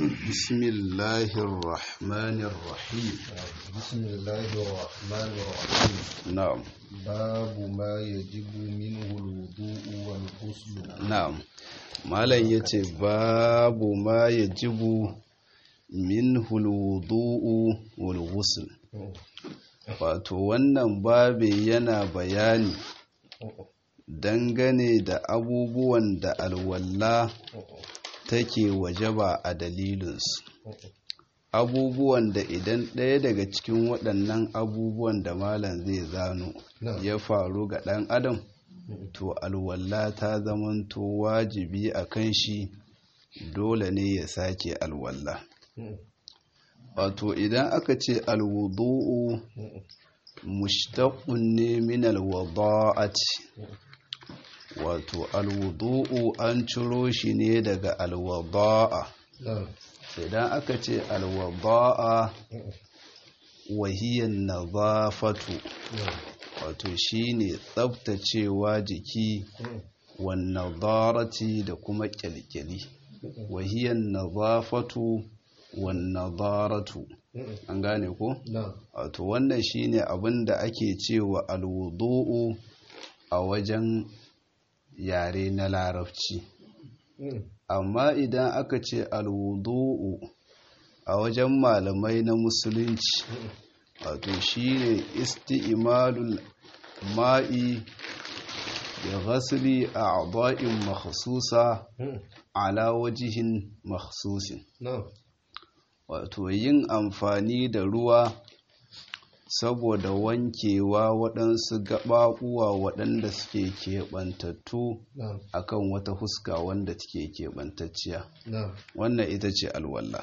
بسم الله الرحمن الرحيم بسم الله الرحمن الرحيم نعم باب ما يجب منه الوضوء والغسل na'am malam yace babu ma yajibu minhu alwudu'u wal ghusl wato wannan babe yana bayani dangane da abubuwan da alwalla take wajaba a dalilinsu abubuwan da idan ɗaya daga cikin waɗannan abubuwan da malam zai zano ya faru ga ɗan adam to alwalla ta zamanto wajibi a kan shi dole ne ya sake alwalla wato idan aka ce alwudu'u mushtaqun ne min alwada'ati wato alwudu'u an ciro shi ne daga alwada'a idan aka ce alwada'a wahiyan nazafatu wato shine tsabtacewa jiki wannan darati da kuma kyalkyali wahiyan nazafatu wannan daratu an gane ko wato wannan shine abin da ake cewa alwudu'u a wajen yare na larabci amma idan aka ce alwudu'u a wajen malamai na musulunci wato shine isti'malul ma'i da ghasli a'dha'in makhsusa ala wajihin makhsusin wato yin amfani da ruwa saboda wankewa waɗansu gaɓaɓuwa waɗanda suke keɓantattu akan wata huska wanda take keɓantacciya wannan ita ce alwallah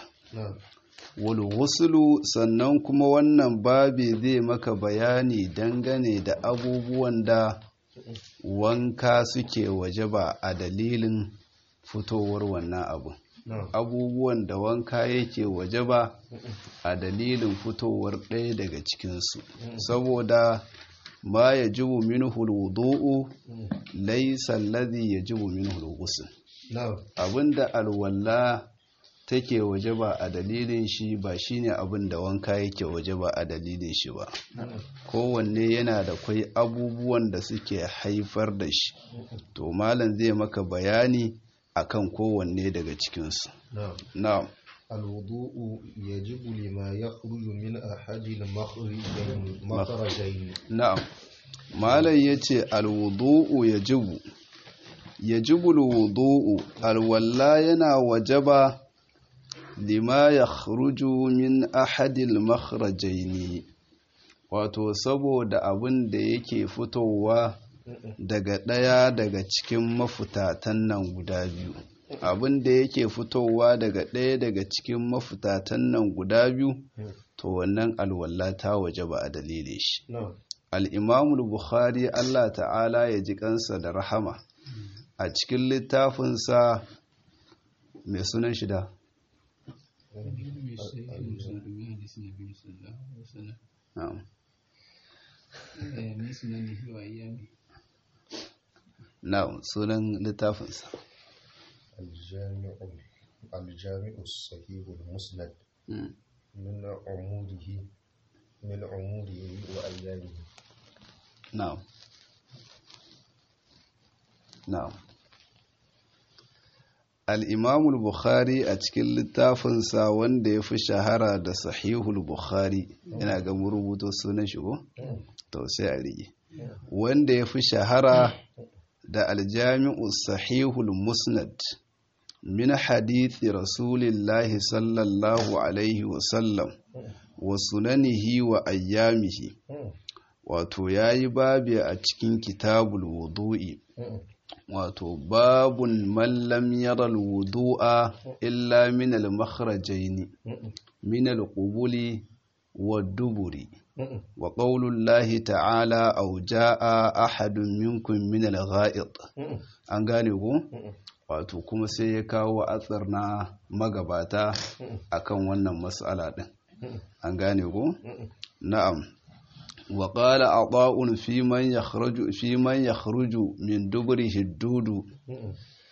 walwusulu sannan kuma wannan babi zai maka bayani dangane da abubuwan da wanka suke wajaba a dalilin fitowar wannan abu abubuwan da wanka yake wajaba a dalilin fitowar ɗaya daga cikinsu saboda ma ya jibu minhu wudu'u laysa alladhi yajibu minhu al-ghusl abinda alwala take waje ba a dalilin shi ba shine abin da wanka yake waje ba a dalilin shi ba kowanne yana da kwai abubuwan da suke haifar da shi to malam zai maka bayani akan kowanne daga cikinsu na'am الوضوء يجب لما يخرج من أحد المخرجين مخرجين na'am malam yace alwudu'u yajibu yajibu alwudu'u alwalla yana wajaba lima ya min ahadil makhrajaini wato saboda abin da yake fitowa daga ɗaya daga cikin mafutatan nan guda biyu abin da yake fitowa daga ɗaya daga cikin mafutatan nan guda biyu to wannan alwala ta waje ba a dalilin shi al'imamul bukhari allah ta'ala ya ji kansa da rahama a cikin littafinsa mai sunan shida نعم نعم sunan littafinsa الجامع الجامع الصحيح المسند من عموره من عموره وأيامه نعم نعم al'imamul bukhari a cikin littafinsa wanda ya fi shahara da sahihul bukhari yana ga rubuto sunan shigo? to sai a rige wanda ya fi shahara da aljami'u sahihul musnad min hadithi rasulillahi sallallahu alaihi wasallam wa sunanihi wa ayyamihi wato ya yi babi a cikin kitabul wudu'i wato babun mallam yaral wudu'a illa min al-makhrajaini min al-qubuli wad-duburi wa qaulullahi ta'ala aw jaa ahadun minkum min al-gha'id an gane ku wato kuma sai ya kawo atsar na magabata akan wannan mas'ala din an gane ku na'am وقال عطاء في من يخرج في من يخرج من دبره الدود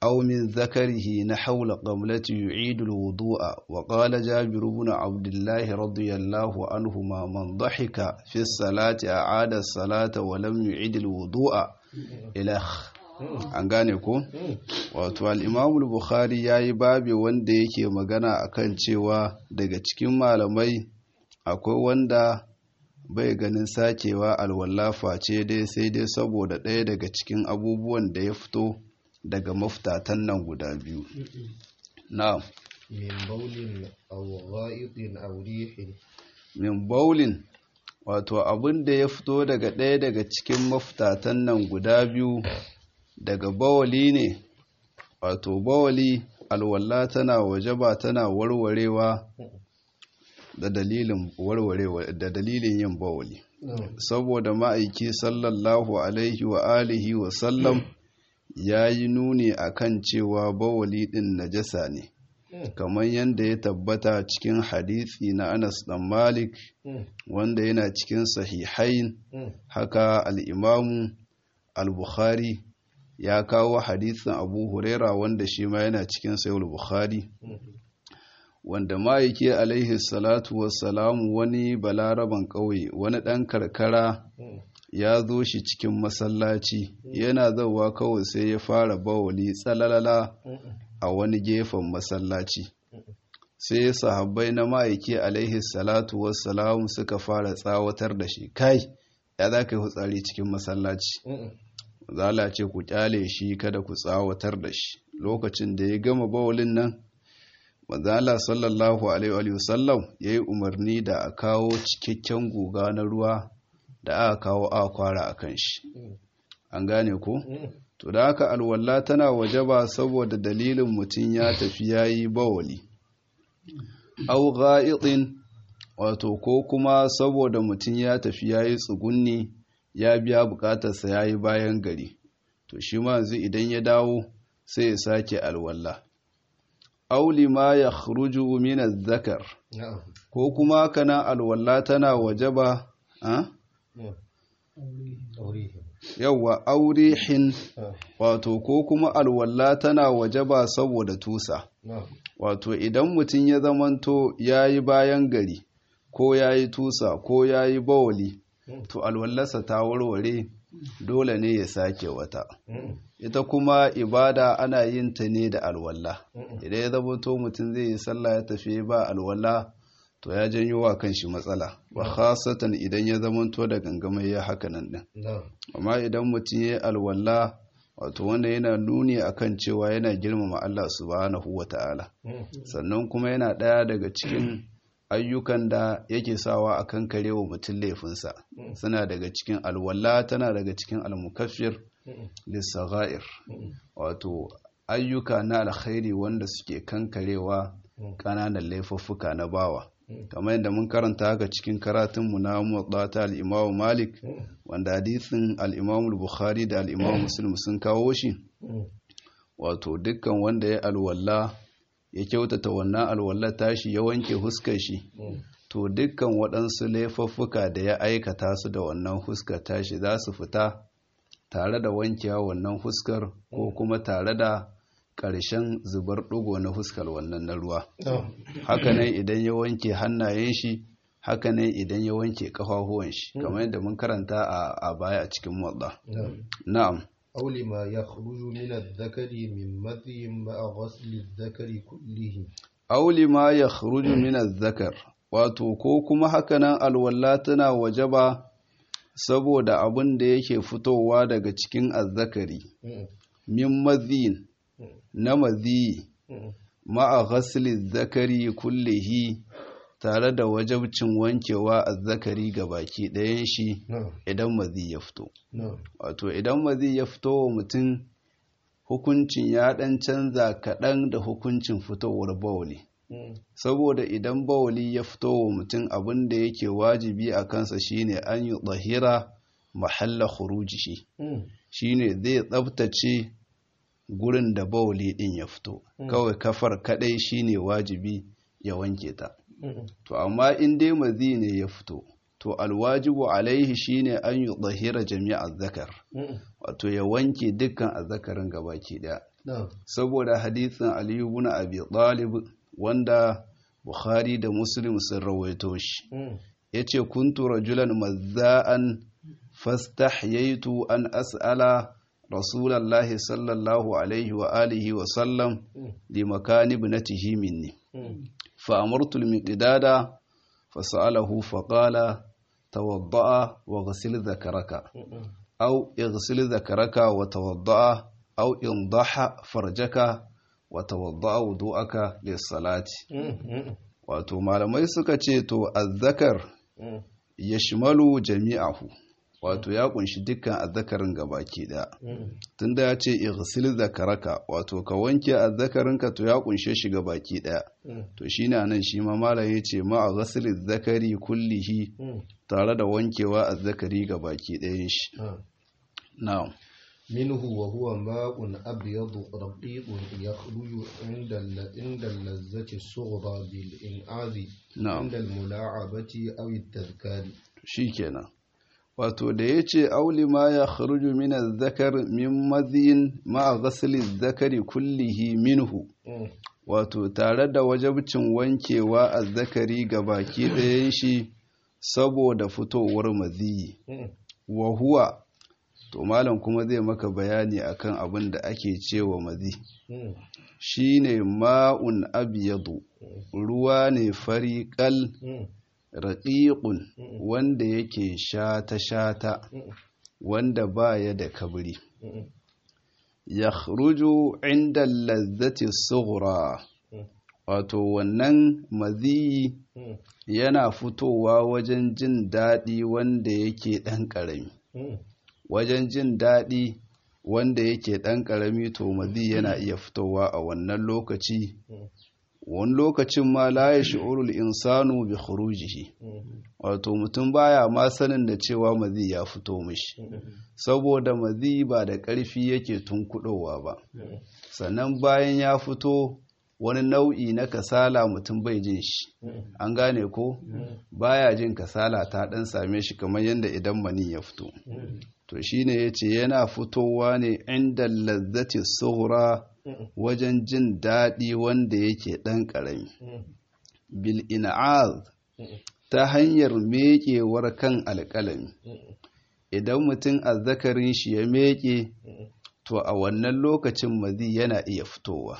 أو من ذكره نحو القبلة يعيد الوضوء وقال جابر بن عبد الله رضي الله عنهما من ضحك في الصلاة أعاد الصلاة ولم يعيد الوضوء إلى an gane ko wato al-Imam bukhari yayi babi wanda yake magana akan cewa daga cikin malamai akwai wanda bai ganin sakewa alwallafa ce dai sai dai saboda ɗaya daga cikin abubuwan da ya fito daga maftatan nan guda biyu na min baulin aw gha'idin aw rihin min baulin wato abin da ya fito daga ɗaya daga cikin maftatan nan guda biyu daga bawali ne wato bawali alwalla tana wajaba tana warwarewa da dalilin warwarewa da dalilin yin bawali saboda ma'aiki sallallahu alaihi wa alihi wa sallam ya yi nuni akan cewa bawali din najasa ne kamar yadda ya tabbata cikin hadisi na Anas dan Malik wanda yana cikin sahihain haka al-Imamu al-Bukhari ya kawo hadisin Abu Huraira wanda shi ma yana cikin Sahih Bukhari wanda ma'aiki alaihi salatu wassalamu wani balaraban ƙauye wani ɗan karkara ya zo shi cikin masallaci yana zauwa kawai sai ya fara bawali tsalalala a wani gefen masallaci sai sahabbai na ma'aiki alaihi salatu wassalamu suka fara tsawatar da shi kai ya za ka yi hutsari cikin masallaci zala ce ku kyale shi kada ku tsawatar da shi lokacin da ya gama bawalin nan manzala sallallahu alaihi wasallam ya yi umarni da a kawo cikakken guga na ruwa da aka kawo a kwara a kan shi an gane ko to da haka alwalla tana wajaba saboda dalilin mutum ya tafi yayi bawali au gha'itin wato ko kuma saboda mutum ya tafi yayi tsugunni ya biya bukatarsa yayi bayan gari to shi ma yanzu idan ya dawo sai ya sake alwalla au lima yakhruju min adh-dhakar ko kuma kana alwalla tana wajaba a yawwa aurihin wato ko kuma alwalla tana wajaba saboda tusa wato idan mutum ya zamanto ya yi bayan gari ko ya yi tusa ko ya yi bawali to alwallarsa ta warware dole ne ya sake wata ita kuma ibada ana yin ta ne da alwalla idan ya zamanto mutum zai yi sallah ya tafi ba alwalla to ya janyo wa kanshi matsala ba khasatan idan ya zamanto da gangamai ya haka nan din amma idan mutum ya alwala wato wanda yana nuni akan cewa yana girmama Allah subhanahu wata'ala sannan kuma yana ɗaya daga cikin ayyukan da yake sawa akan karewa mutum laifinsa suna daga cikin alwala tana daga cikin almukaffir lissaghair wato ayyuka na alkhairi wanda suke kankarewa ƙananan laifuffuka na bawa kamar yadda mun karanta haka cikin karatunmu na muwaddata al-Imam Malik wanda hadisin al-Imam Bukhari da al-Imam Muslim sun kawo shi wato dukkan wanda ya alwala ya kyautata wannan alwala tashi ya wanke huskar shi to dukkan waɗansu laifuffuka da ya aikata su da wannan huskar tashi za su fita tare da wankewa wannan huskar ko kuma tare da ƙarshen zubar ɗigo na fuskar wannan na ruwa hakanan idan ya wanke hannayen shi hakanan idan ya wanke ƙafafuwan shi kamar yadda mun karanta a baya a cikin wadda na'am أو لما يخرج من الذكر من مذي مع غسل الذكر كله أو لما يخرج من الذكر wato ko kuma hakanan alwala tana wajaba saboda abin da yake fitowa daga cikin azzakari min maziyin na maziyi ma'a ghasli zakari kullihi tare da wajabcin wankewa a zakari ga baki ɗayan shi idan mazi ya fito wato idan mazi ya fito wa mutum hukuncin ya ɗan canza kaɗan da hukuncin fitowar bawali saboda idan bawali ya fito wa mutum abin da yake wajibi a kansa shine an yi tsahira mahalla khurujihi shine zai tsabtace gurin da bawali din ya fito kawai kafar kadai shine wajibi ya wanke ta to amma in dai mazi ne ya fito to alwajibu alaihi shine an yi tsahira jami'a zakar wato ya wanke dukkan azzakarin gabaki daya نعم saboda hadithin aliyu ibn abi talib wanda bukhari da muslim sun rawaito shi yace kuntu rajulan mazza'an fastahyaitu an as'ala rasulallahi sallallahu alaihi wa alihi wa sallam li makani ibnatihi minni fa amartu al-miqdada fa sa'alahu fa qala tawadda'a wa ghsil dhakaraka aw ighsil dhakaraka wa tawadda'a aw indaha farjaka wa tawadda'a wudu'aka lis-salati wato malamai suka ce to azzakar yashmalu jami'ahu wato ya kunshi dukkan azzakarin gabaki daya tunda ya ce ighsil zakaraka wato ka wanke azzakarinka to ya kunshe shi gabaki daya to shine anan shi ma malam yace ma a ghasl zakari kullihi tare da wankewa azzakari gabaki dayan shi na'am منه وهو ماء أبيض رقيق يخرج عند الل- عند اللذة الصغرى بالإنعاذ نعم. عند الملاعبة أو التذكار shikenan wato da yace auli ma ya kharuju min azzakar min madhin ma ghasl zakari kullihi minhu wato tare da wajabcin wankewa azzakari gabaki ɗayan shi saboda fitowar maziyi wa huwa to malam kuma zai maka bayani akan abin da ake cewa mazi shine ma'un abyadu ruwa ne fari kal raqiqun wanda yake shata shata wanda baya da kabri yakhruju inda lazzati sughra wato wannan maziyi yana fitowa wajen jin daɗi wanda yake ɗan ƙarami wajen jin daɗi wanda yake ɗan ƙarami to mazi yana iya fitowa a wannan lokaci wani lokacin ma la ya shi'urul insanu bi khurujihi wato mutum baya ma sanin da cewa mazi ya fito mishi saboda mazi ba da ƙarfi yake tunkuɗowa ba sannan bayan ya fito wani nau'i na kasala mutum bai jin shi an gane ko baya jin kasala ta ɗan same shi kamar yadda idan mani ya fito to shine yace yana fitowa ne inda lazzati sughra wajen jin daɗi wanda yake ɗan ƙarami bil in'az ta hanyar meƙewar kan alƙalami idan mutum azzakarin shi ya meƙe to a wannan lokacin mazi yana iya fitowa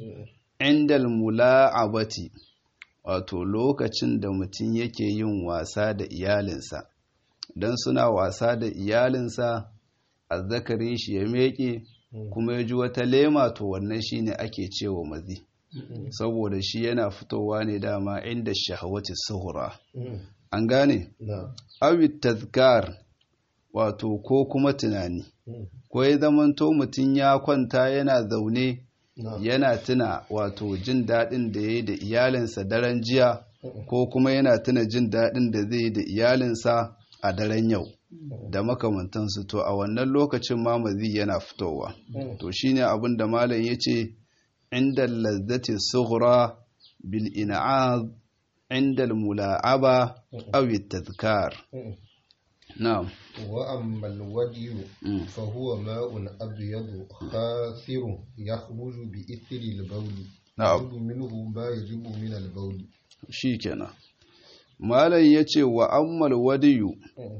indal mula'abati wato lokacin da mutum yake yin wasa da iyalinsa don suna wasa da iyalinsa azzakarin shi ya meƙe kuma ya ji wata lema to wannan shine ake cewa mazi saboda shi yana fitowa ne dama inda shahawati suhura an gane awi tazkar wato ko kuma tunani ko ya zamanto mutum ya kwanta yana zaune yana tuna wato jin daɗin da ya yi da iyalinsa daren jiya ko kuma yana tuna jin daɗin da zai yi da iyalinsa a daren yau da makamantansu to a wannan lokacin mamazi yana fitowa to shine abin da malam ya ce inda lazzati sughra bil in'az inda mula'aba aw tazkar na'am وأما الودي فهو ماء أبيض خاثر يخرج بإثر البول نعم. يجب منه ما يجب من البول shikenan malam yace wa ammal wadiyu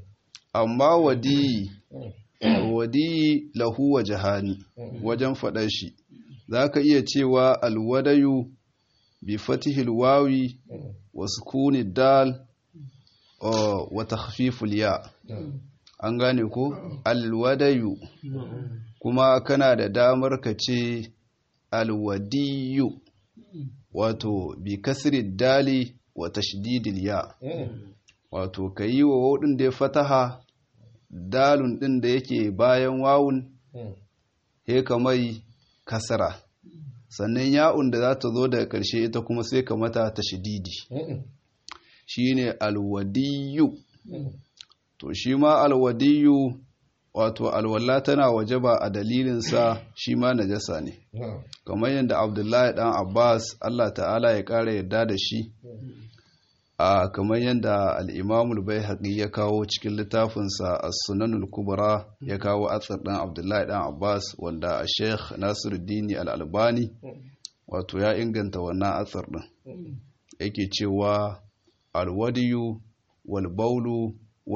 amma wadiyi wadiyi lahu wa jahani wajen faɗar shi zaka iya cewa alwadayu bi fatihil wawi wa sukuni dal uh, wa takhfiful ya an gane ko alwadayu kuma kana da damar ka ce alwadiyu wato bi kasri dali wa tashdidil ya wato ka yi wa waɗin da ya fataha dalun ɗin da yake bayan wawun he ka mai kasara sannan ya'un da za ta zo daga ƙarshe ita kuma sai ka mata tashdidi shine alwadiyu to shi ma alwadiyu wato alwala tana wajaba a dalilinsa shi ma najasa ne kamar yadda abdullahi dan abbas allah ta'ala ya ƙara yarda da shi a kamar yadda al'imamul bai haƙi ya kawo cikin littafinsa a sunanul kubra ya kawo atsar ɗan abdullahi ɗan abbas wanda a sheikh nasiruddini al'albani wato ya inganta wannan atsar ɗin yake cewa alwadiyu walbaulu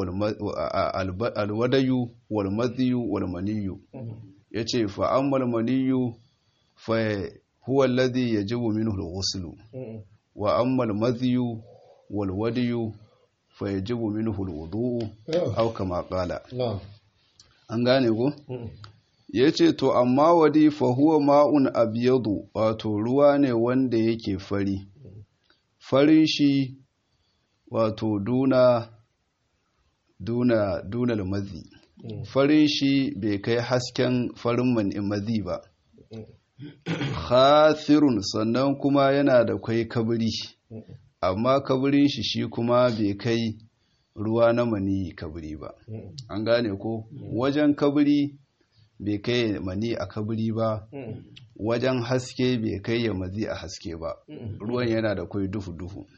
alwadayu walmadhiyu walmaniyu ya ce fa'ammal maniyu fa huwa alladhi yajibu minhu al-ghuslu wa ammal madhiyu walwadiyu fa yajibu minhu al-wudu'u aw kama qala an gane ko yace to amma wadi fa huwa ma'un abyadu wato ruwa ne wanda yake fari farin shi wato duna duna duna mazi farin shi bai kai hasken farin mazi ba khasirun sannan kuma yana da kwai kabiri amma kabirin shi shi kuma bai kai ruwa na mani kabiri ba an gane ko wajen kabiri bai kai mani a kabiri ba wajen haske bai kai ya mazi a haske ba ruwan yana da kwai duhu-duhu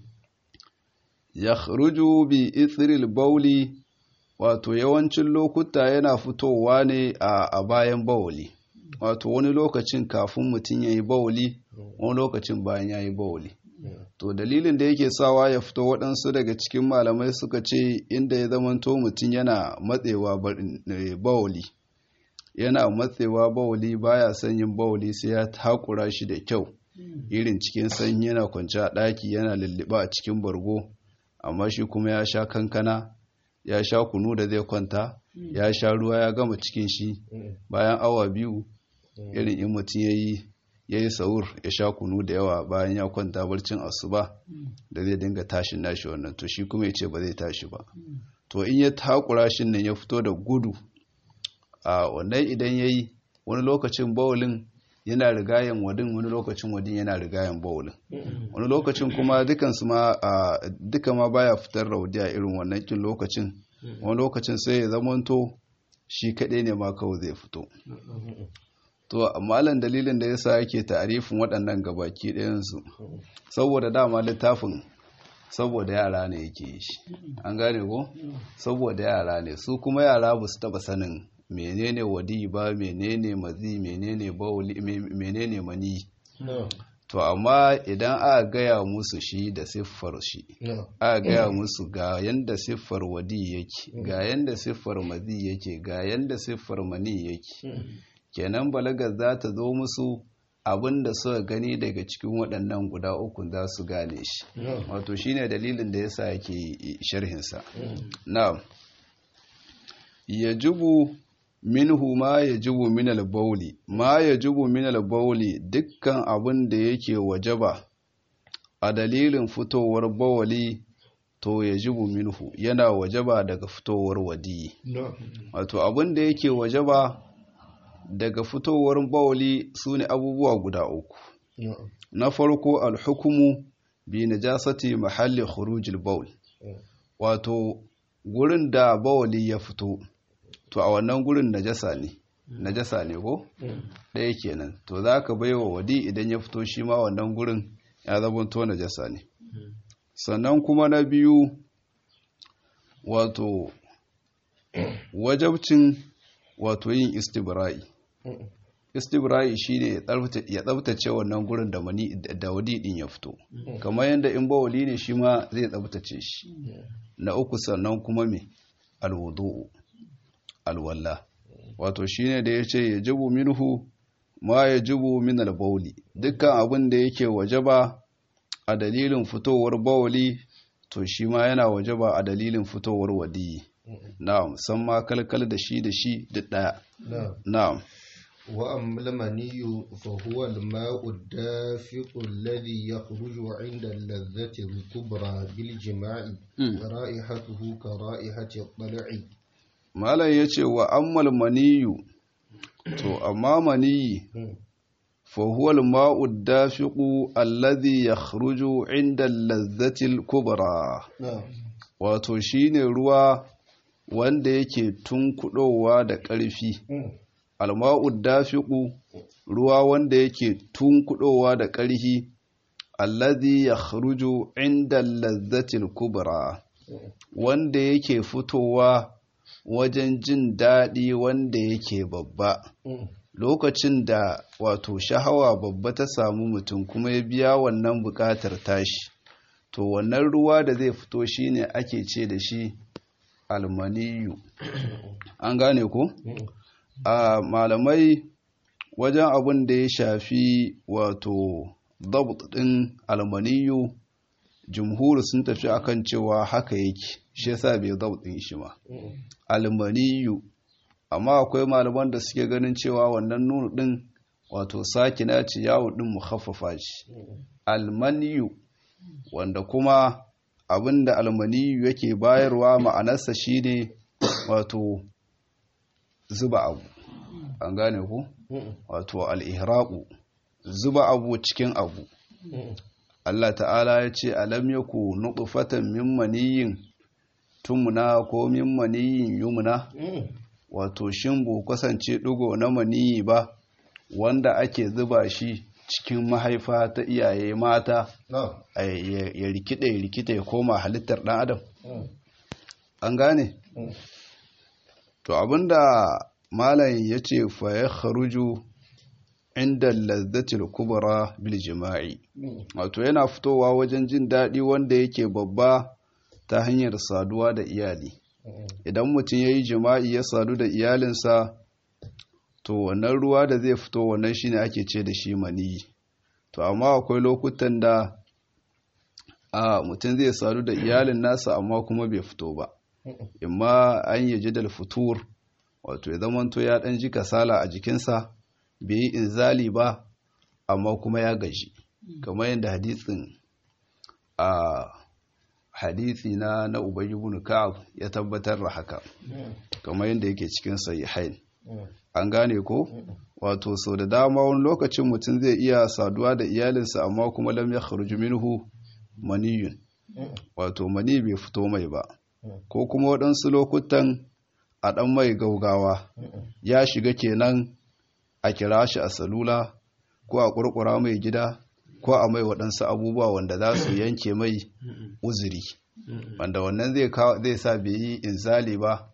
ya ruju bi itsiril bauli wato yawancin lokuta yana fitowa ne a bayan bauli wato wani lokacin kafin mutum ya yi bauli wani lokacin bayan ya yi bauli to dalilin da yake sawa ya fito waɗansu daga cikin malamai suka ce inda ya zamanto mutum yana matsewa bauli yana matsewa bauli baya son yin bauli sai ya takura shi da kyau irin cikin sanyi yana kwanci a ɗaki yana lulluɓa a cikin bargo amma shi kuma ya sha kankana ya sha kunu da zai kwanta ya sha ruwa ya gama cikin shi bayan awa biyu irin in mutum ya yi ya yi saur ya sha kunu da yawa bayan ya kwanta barcin asuba da zai dinga tashin nashi wannan to shi kuma ya ce ba zai tashi ba to in ya takura shi nan ya fito da gudu a wannan idan ya yi wani lokacin bawulin yana rigayen wadin wani lokacin wadin yana rigayen bawulin wani lokacin kuma dukansu ma duka ma baya fitar raudi a irin wannan kin lokacin wani lokacin sai ya zamanto shi kaɗai ne ma kawai zai fito to malam dalilin da yasa yake ta'arifin waɗannan gabaki ɗayansu saboda dama littafin saboda yara ne yake yi shi an gane ko saboda yara ne su kuma yara ba su taɓa sanin menene wadi ba menene mazi menene bauli menene mani to amma idan aka gaya musu shi da siffar shi aka gaya musu ga yanda siffar wadi yake ga yanda siffar mazi yake ga yanda siffar mani yake kenan balagar za ta zo musu abin da suka gani daga cikin waɗannan guda uku za su gane shi wato shine dalilin da yasa yake sharhinsa na yajibu minhu ma yajibu min al-bawli ma yajibu min al-bawli dukkan abin da yake wajaba a dalilin fitowar bawali to yajibu minhu yana wajaba daga fitowar wadi wato abin da yake wajaba daga fitowar bawali su ne abubuwa guda uku na farko alhukumu bi najasati mahalli khurujil bawl wato gurin da bawali ya fito to a wannan gurin najasa ne najasa ne ko ɗaya kenan to za ka bai wa wadi idan ya fito shi ma wannan gurin ya zabanto najasa ne sannan kuma na biyu wato wajabcin wato yin istibra'i istibra'i shine ya tsabtace wannan gurin da mani da wadi din ya fito kamar yadda in bawali ne shi ma zai tsabtace shi na uku sannan kuma me alwudu alwalla wato shine da yace yajibu minhu ma yajibu min albawli dukkan abin da yake wajaba a dalilin fitowar bawali to shi ma yana wajaba a dalilin fitowar wadi na'am san ma kalkal da shi da shi duk daya na'am وأما المني فهو الماء الدافق الذي يخرج عند اللذة الكبرى بالجماع رائحته كرائحة الطلع malam ya ce wa ammal maniyu to amma maniyi fahuwal ma'ud dafiqu alladhi yakhruju inda lazzatil kubra wato shine ruwa wanda yake tunkudowa da ƙarfi alma'ud dafiqu ruwa wanda yake tunkudowa da ƙarfi alladhi yakhruju inda lazzatil kubra wanda yake fitowa wajen jin daɗi wanda yake babba lokacin da wato shahawa babba ta samu mutum kuma ya biya wannan buƙatar tashi to wannan ruwa da zai fito shine ake ce da shi almaniyu an gane ko a malamai wajen abin da ya shafi wato dabt ɗin almaniyu jumhur sun tafi akan cewa haka yake shi yasa bai dabt ɗin shi ma almaniyu amma akwai malaman da suke ganin cewa wannan nunu ɗin wato sakina ce yawo ɗin mukhaffafa shi almaniyu wanda kuma abinda almaniyu yake bayarwa ma'anarsa shine wato zuba abu an gane ku wato al'ihraƙu zuba abu cikin abu Allah ta'ala ya ce alam yaku nutfatan min maniyin tumna ko min maniyin yumna wato shin bu kasance ɗigo na maniyi ba wanda ake zuba shi cikin mahaifa ta iyaye mata ya rikide ya rikide ya koma halittar ɗan adam an gane to abinda malam ya ce fa ya kharuju inda lazzatil kubra bil jima'i wato yana fitowa wajen jin daɗi wanda yake babba ta hanyar saduwa da iyali idan mutum ya yi jima'i ya sadu da iyalinsa to wannan ruwa da zai fito wannan shine ake ce da shi maniyi to amma akwai lokutan da a mutum zai sadu da iyalin nasa amma kuma bai fito ba imma an yi jidal fitur wato ya zamanto ya ɗan ji kasala a jikinsa bai yi inzali ba amma kuma ya gaji kamar yadda hadisin a hadisi na na ubayi ibn ka'ab ya tabbatar da haka kamar yadda yake cikin sahihain an gane ko wato sau da dama wani lokacin mutum zai iya saduwa da iyalinsa amma kuma lam ya kharuju minhu maniyun wato mani bai fito mai ba ko kuma waɗansu lokutan a ɗan mai gaugawa ya shiga kenan a kira shi a salula ko a ƙurƙura mai gida ko a mai waɗansu abubuwa wanda za su yanke mai uzuri wanda wannan zai sa bai yi inzali ba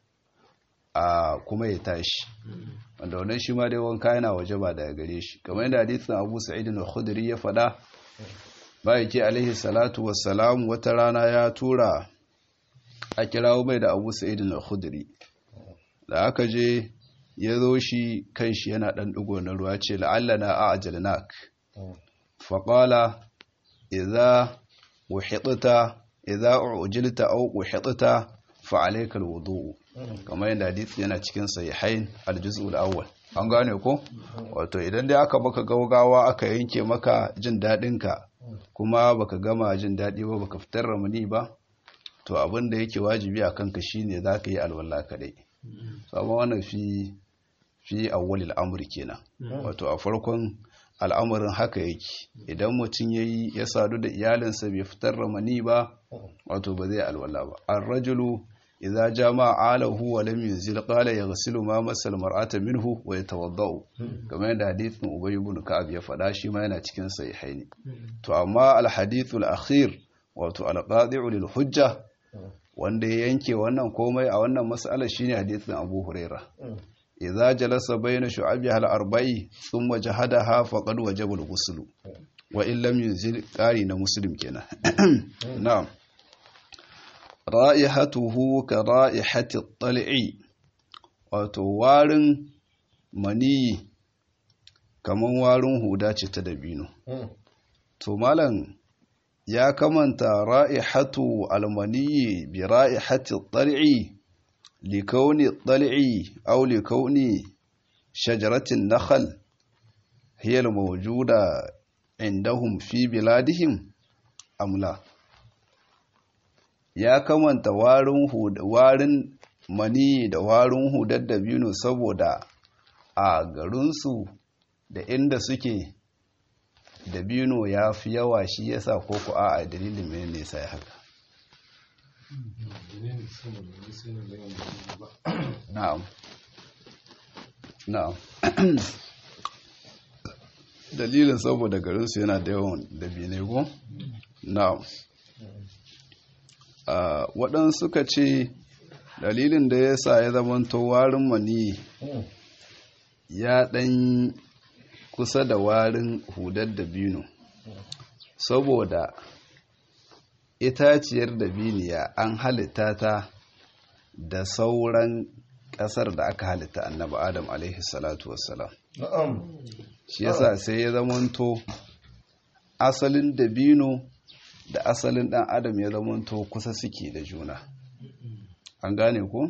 a kuma ya tashi wanda wannan shi ma dai wanka yana waje ba daga gare shi kamar yadda hadisin abu sa'id al-khudri ya faɗa bayyake alaihi salatu wassalam wata rana ya tura a kirawo mai da abu sa'id al-khudri da aka je ya zo shi kan shi yana ɗan ɗigo na ruwa ce la'allana a ajalnak faƙala idza uhidta idza ujilta aw uhidta fa alayka alwudu kamar yadda hadisi yana cikin sahihain aljuz'u alawwal an gane ko wato idan dai aka baka gaugawa aka yanke maka jin dadin ka kuma baka gama jin dadi ba baka fitar ramani ba to abin da yake wajibi a kanka shine zaka yi alwala kadai sabon wannan fi fi awwalil amri kenan wato a farkon al'amarin haka yake idan mutum ya yi ya sadu da iyalinsa bai fitar ramani ba wato ba zai alwala ba an rajulu idza jama alahu wa lam yunzil qala yaghsilu ma masal mar'ata minhu wa yatawaddau kamar yadda hadithin ubay ibn ka'ab ya faɗa shi ma yana cikin sahihaini to amma al hadithul akhir wato al qadi'u lil hujja wanda ya yanke wannan komai a wannan mas'alar shine hadithin abu huraira idza jalasa bayna shu'abiha al-arba'i thumma jahadaha faqad wajaba al-ghusl wa in lam yunzil qari na muslim kenan na'am ra'ihatuhu ka ra'ihati at-tal'i wato warin mani kaman warin huda ce ta dabino to malam ya kamanta ra'ihatu al-mani bi ra'ihati at-tal'i لكون الضلع أو لكون شجرة النخل هي الموجودة عندهم في بلادهم أم لا ya kamanta warin mani da warin hudar da biyu saboda a garinsu da inda suke da biyu ya fi yawa shi yasa ko ku a dalilin mai nesa ya haka na'am na'am dalilin saboda garinsu yana da yawan dabinai ko na'am waɗansu suka ce dalilin da ya sa ya zamanto warin mani ya ɗan kusa da warin hudar dabino saboda itaciyar dabiniya an halitta ta da sauran ƙasar da aka halitta annabi adam alaihi salatu wassalam shi yasa sai ya zamanto asalin dabino da asalin ɗan adam ya zamanto kusa suke da juna an gane ko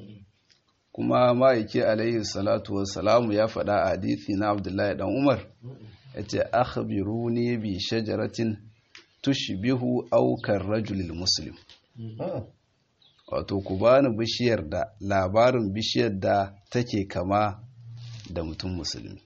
kuma ma'aiki alaihi salatu wassalamu ya faɗa a hadithi na abdullahi dan umar ya ce akhbiruni bi shajaratin tushbihu aukar rajulil muslim wato ku bani bishiyar da labarin bishiyar da take kama da mutum musulmi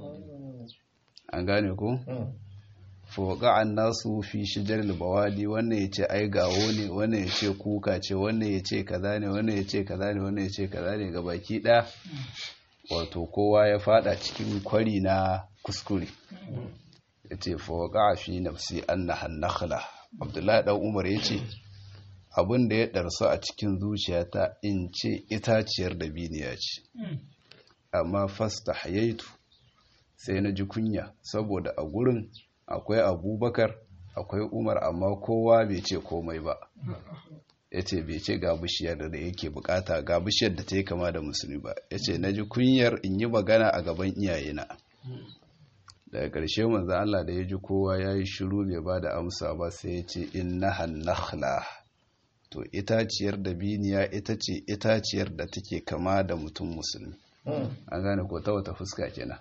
an gane ko foga an nasu fi shijar bawali wannan ya ce ai gawo ne wannan ya ce kuka ce wannan ya ce kaza ne wannan ya ce kaza ne wannan ya ce kaza ne ga baki ɗaya wato kowa ya fada cikin kwari na kuskure ya ce foga fi nafsi annahan nakhla abdullahi dan umar ya ce abin da ya ɗarsu a cikin zuciyata in ce itaciyar da biniya ce amma fasta hayaitu sai na ji kunya saboda a gurin akwai abubakar akwai umar amma kowa bai ce komai ba ya ce bai ce ga bishiyar da yake bukata ga bishiyar da ta yi kama da musulmi ba ya ce na ji kunyar in yi magana a gaban iyayena daga ƙarshe manzan Allah da ya ji kowa ya yi shiru bai ba da amsa ba sai ya ce in na hannakhla to itaciyar da biniya ita ce itaciyar da take kama da mutum musulmi an gane ko ta wata fuska kenan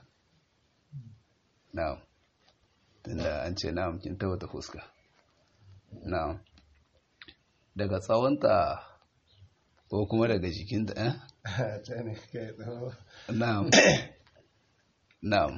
na'am tunda an ce na'am kin ta wata fuska na'am daga tsawonta ko kuma daga jikinta eh na'am na'am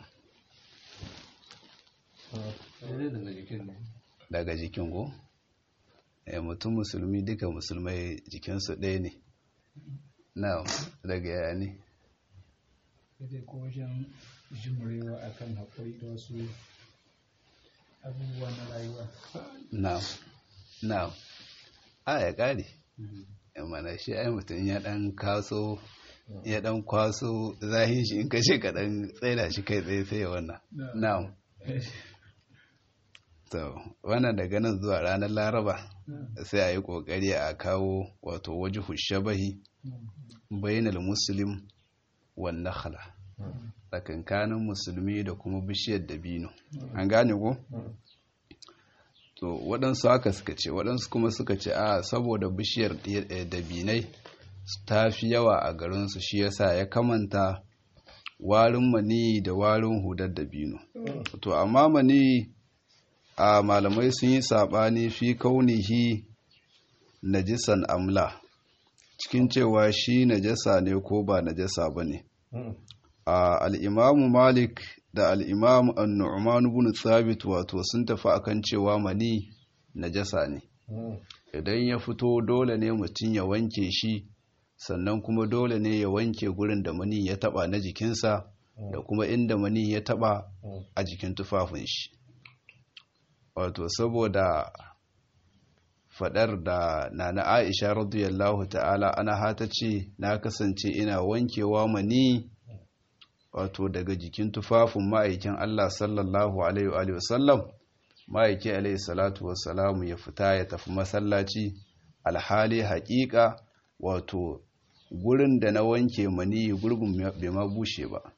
daga jikin ko eh mutum musulmi duka musulmai jikinsu ɗaya ne na'am daga yaya ne sai ko wajen jimurewa akan haƙuri da wasu abubuwa na rayuwa na'am na'am a ya ƙare mana shi ai mutum ya ɗan kaso ya ɗan kwaso zahin shi in kashe ka ɗan tsaida shi kai tsaye sai ya wannan na'am to wannan daga nan zuwa ranar laraba sai a yi ƙoƙari a kawo wato waje shabahi bainal muslim wan nakhla tsakankanin musulmi da kuma bishiyar dabino an gane ko to waɗansu haka suka ce waɗansu kuma suka ce a saboda bishiyar dabinai ta fi yawa a garinsu shi yasa ya kamanta warin mani da warin hudar dabino to amma mani a malamai sun yi saɓani fi kaunihi najisan amla cikin cewa shi najasa ne ko ba najasa ba ne al'imamu malik da al'imamu annu'man bin thabit wato sun tafi akan cewa mani najasa ne idan ya fito dole ne mutum ya wanke shi sannan kuma dole ne ya wanke gurin da mani ya taba na jikinsa da kuma inda mani ya taba a jikin tufafin shi wato saboda fadar da nana aisha radiyallahu ta'ala ana hata ce na kasance ina wankewa mani wato daga jikin tufafin ma'aikin Allah sallallahu alaihi wa sallam ma'aiki alaihi salatu wassalamu ya fita ya tafi masallaci alhali haƙiƙa wato gurin da na wanke mani gurgun bai ma bushe ba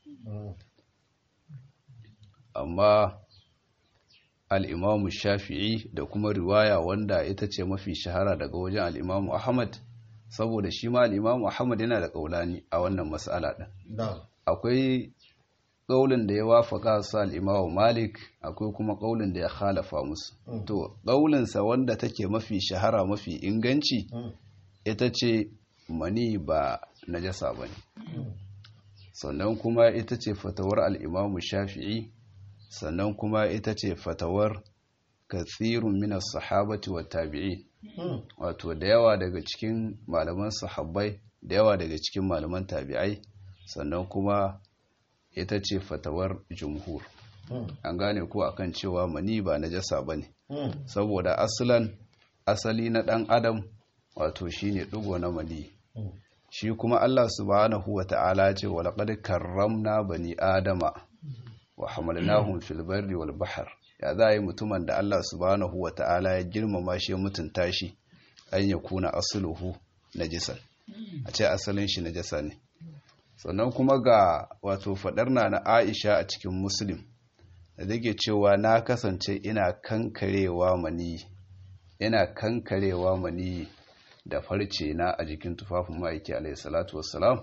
amma al'imamu shafi'i da kuma riwaya wanda ita ce mafi shahara daga wajen al'imamu ahmad saboda shi ma al'imamu ahmad yana da ƙaulani a wannan matsala ɗin akwai ƙaulin da ya wafaka su al'imamu malik akwai kuma ƙaulin da ya halafa musu to ƙaulinsa wanda take mafi shahara mafi inganci ita ce mani ba najasa ba ne sannan kuma ita ce fatawar al'imamu shafi'i sannan kuma ita ce fatawar katsirun minas sahabati wa tabi'i wato da yawa daga cikin malaman sahabbai da yawa daga cikin malaman tabi'ai sannan kuma ita ce fatawar jumhur an gane ko akan cewa mani ba najasa bane saboda asalan asali na dan adam wato shine digo na mani shi kuma Allah subhanahu wata'ala ce wa laqad karramna bani adama wa hamalnahum fil barri wal bahr ya za yi mutumin da Allah subhanahu wata'ala ya girmama shi mutunta shi an ya kuna asluhu najisan a ce asalin shi najasa ne sannan kuma ga wato fadar na na Aisha a cikin Muslim da take cewa na kasance ina kankarewa mani ina kankarewa mani da farce na a jikin tufafin ma'aiki alayhi salatu wassalam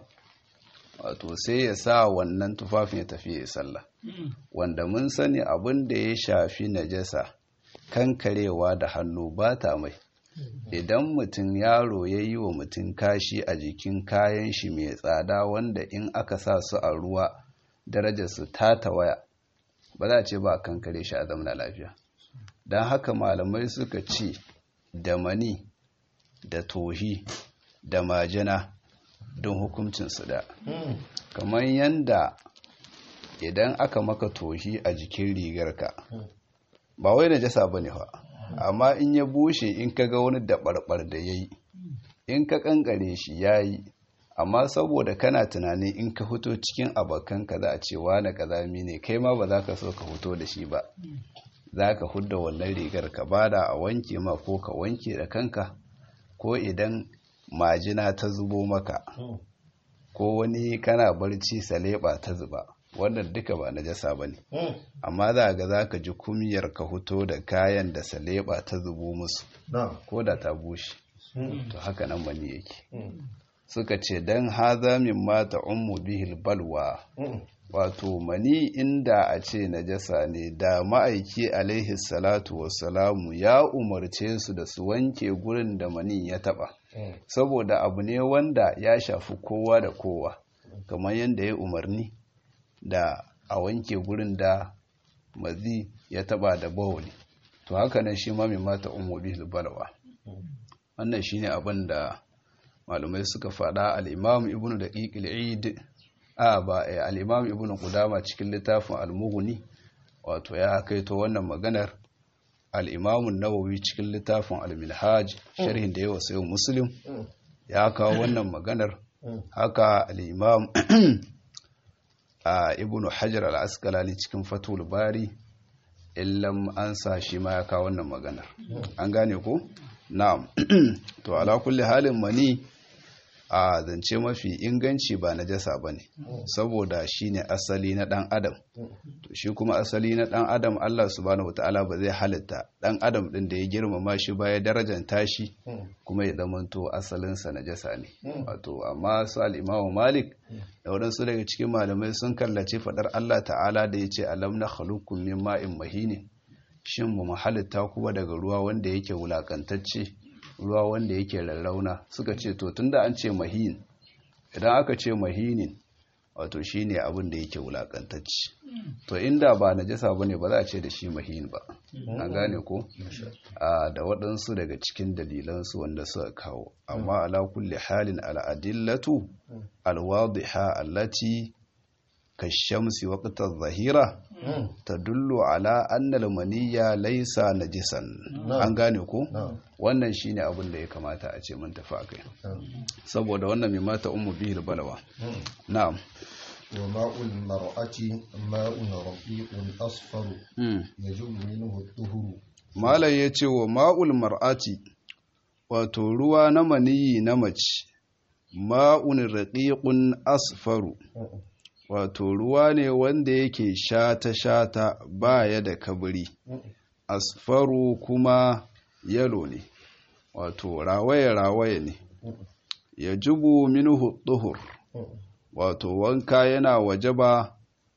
wato sai ya sa wannan tufafin ya tafi ya sallah wanda mun sani abin da ya shafi najasa kankarewa da hannu ba ta mai idan mutum yaro ya yi wa mutum kashi a jikin kayan shi mai tsada wanda in aka sa su a ruwa darajarsu ta tawaya ba za a ce ba a kankare shi a zamana lafiya don haka malamai suka ce da mani da tohi da majina don hukuncinsu da kamar yadda idan aka maka tohi a jikin rigarka ba wai na jasa ba ne fa amma in ya bushe in ka ga wani daɓarɓar da ya yi in ka ƙanƙare shi ya yi amma saboda kana tunanin in ka fito cikin abokanka za a ce wane ƙazami ne kai ma ba za ka so ka fito da shi ba za ka hudda wannan rigar ka bada a wanke ma ko ka wanke da kanka ko idan majina ta zubo maka ko wani kana barci saleba ta zuba wannan duka ba najasa ba ne amma za ga za ka ji kumiyar ka fito da kayan da saleba ta zubo musu ko da ta bushe to haka nan mani yake suka ce don haza min mata ummu bihil balwa wato mani inda a ce najasa ne da ma'aiki alaihi salatu wassalamu ya umarce su da su wanke gurin da mani ya taba saboda abu ne wanda ya shafi kowa da kowa kamar yadda ya umarni da a wanke gurin da mazi ya taba da bawuli to haka nan shi ma mai mata ummu bihil balwa wannan shine abin da malumai suka faɗa al-imam ibnu daqiq al-eid a ba al-imam ibnu qudama cikin littafin al-mughni wato ya kaito wannan maganar al-imam an-nawawi cikin littafin al-minhaj sharhin da yawa sai muslim ya kawo wannan maganar haka al-imam ibnu hajar al-asqalani cikin fatul bari illam an sa shi ma ya kawo wannan maganar an gane ko na'am to ala kulli halin mani a zance mafi inganci ba najasa bane saboda shine asali na dan adam to shi kuma asali na dan adam Allah subhanahu wataala ba zai halitta dan adam din da ya girmama shi ba ya darajanta shi kuma ya zamanto asalin sa najasa ne wato amma su al-Imam Malik da wadansu daga cikin malamai sun kallace fadar Allah ta'ala da yace alam na khaluqukum min ma'in mahinin shin mu halitta kuma daga ruwa wanda yake wulakantacce ruwa wanda yake rarrauna suka ce to tunda an ce mahin idan aka ce mahinin wato shine abin da yake wulakantacce to inda ba najasa bane ba za a ce da shi mahin ba an gane ko a da waɗansu daga cikin dalilansu wanda suka kawo amma ala kulli halin al'adillatu alwadiha allati kashamsi waqtar zahira tadullu ala annal maniyya laysa najisan an gane ko wannan shine abin da ya kamata a ce mun tafi akai saboda wannan mai mata ummu bihil balawa na'am wa ma'ul mar'ati ma'un raqiqun asfar yajub minhu ad-duhur malai yace wa ma'ul mar'ati wato ruwa na maniyi na mace ma'un raqiqun asfaru wato ruwa ne wanda yake shata-shata baya da kabiri asfaru kuma yalo ne wato rawaye-rawaye ne ya jubu minuhu duhur wato wanka yana wajaba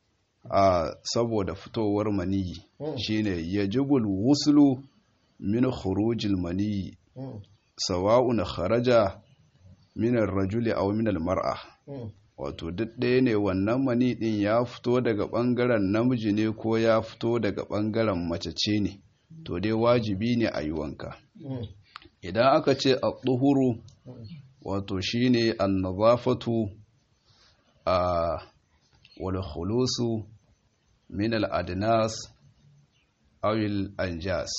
a saboda fitowar maniyi shine ya jubul wuslu min khurujil maniyi sawa'un kharaja min ar-rajuli aw min al-mar'a wato duk ɗaya ne wannan mani ɗin ya fito daga ɓangaren namiji ne ko ya fito daga ɓangaren mace ce ne to dai wajibi ne a yi wanka idan aka ce a tsuhuru wato shi ne annazafatu a walhulusu min al-adnas aw al-anjas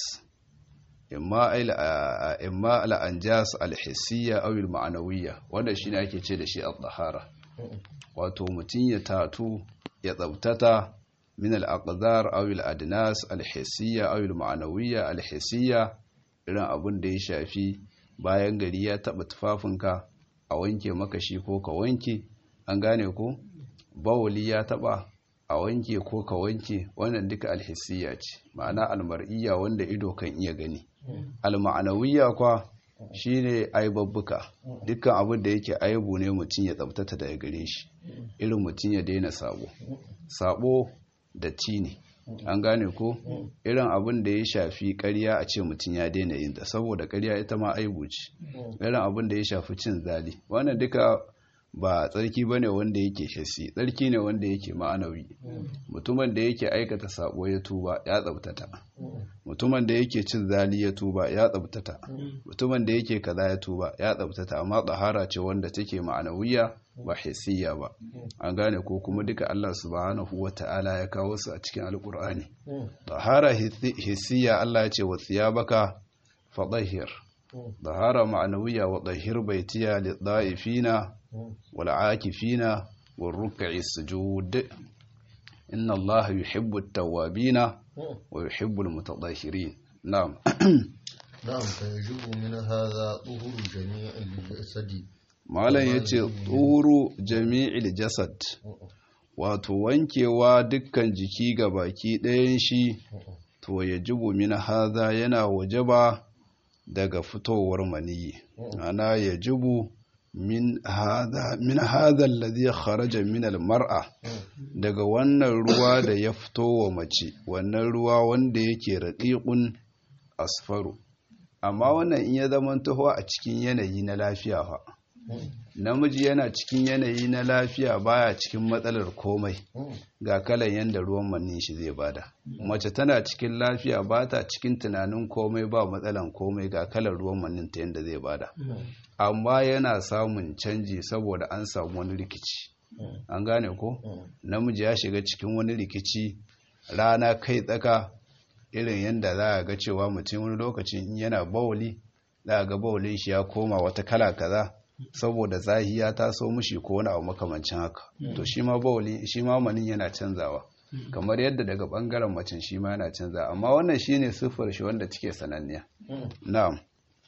imma imma al-anjas al-hissiyya aw al-ma'nawiyya wanda shine ake ce da shi al-tahara wato mutun ya tatu ya tsabtata min al-aqdar aw al-adnas al-hissiyya aw al-ma'nawiyya al-hissiyya irin abun da ya shafi bayan gari ya taba tufafinka a wanke maka shi ko ka wanke an gane ko bawuli ya taba a wanke ko ka wanke wannan duka alhissiya ce ma'ana almar'iyya wanda ido kan iya gani alma'anawiyya kwa shine aibabbuka dukkan abin da yake aibu ne mutum ya tsabtata daga gare shi irin mutum ya daina sabo sabo da ne an gane ko irin abin da ya shafi ƙarya a ce mutum ya daina yin ta saboda ƙarya ita ma aibu ce irin abin da ya shafi cin zali wannan duka ba tsarki ba ne wanda yake shasi tsarki ne wanda yake ma'anawi mutumin da yake aikata sabo ya tuba ya tsabtata mutumin da yake cin zali ya tuba ya tsabtata mutumin da yake kaza ya tuba ya tsabtata amma tsahara ce wanda take ma'anawiya ba hissiya ba an gane ko kuma duka Allah subhanahu wata'ala ya kawo su a cikin alkur'ani tsahara hissiya Allah ya ce wa thiyabaka fadahhir tsahara ma'anawiya wa tahhir baitiya lidha'ifina والعاكفين والركع السجود إن الله يحب التوابين ويحب المتطهرين نعم نعم فيجب من هذا طهور جميع الجسد malam ya ce tsoro jami'il jasad wato wankewa dukkan jiki ga baki ɗayan shi to ya jibu min haza yana wajaba daga fitowar maniyi ana ya jibu min hada min hada alladhi kharaja min almar'a daga wannan ruwa da ya fito wa mace wannan ruwa wanda yake raqiqun asfaru amma wannan in ya zama taho a cikin yanayi na lafiya fa namiji yana cikin yanayi na lafiya baya cikin matsalar komai ga kalan yanda ruwan mannin shi zai bada mace tana cikin lafiya ba ta cikin tunanin komai ba matsalan komai ga kalan ruwan mannin ta yanda zai bada amma yana samun canji saboda an samu wani rikici an gane ko namiji ya shiga cikin wani rikici rana kai tsaka irin yadda za a ga cewa mutum wani lokacin yana bawuli za a ga bawulin shi ya koma wata kala kaza saboda zahiya ta so mushi ko wani abu makamancin haka to shi ma bawuli shi ma manin yana canzawa kamar yadda daga bangaren macen shi ma yana canzawa amma wannan shine siffar shi wanda take sananniya na'am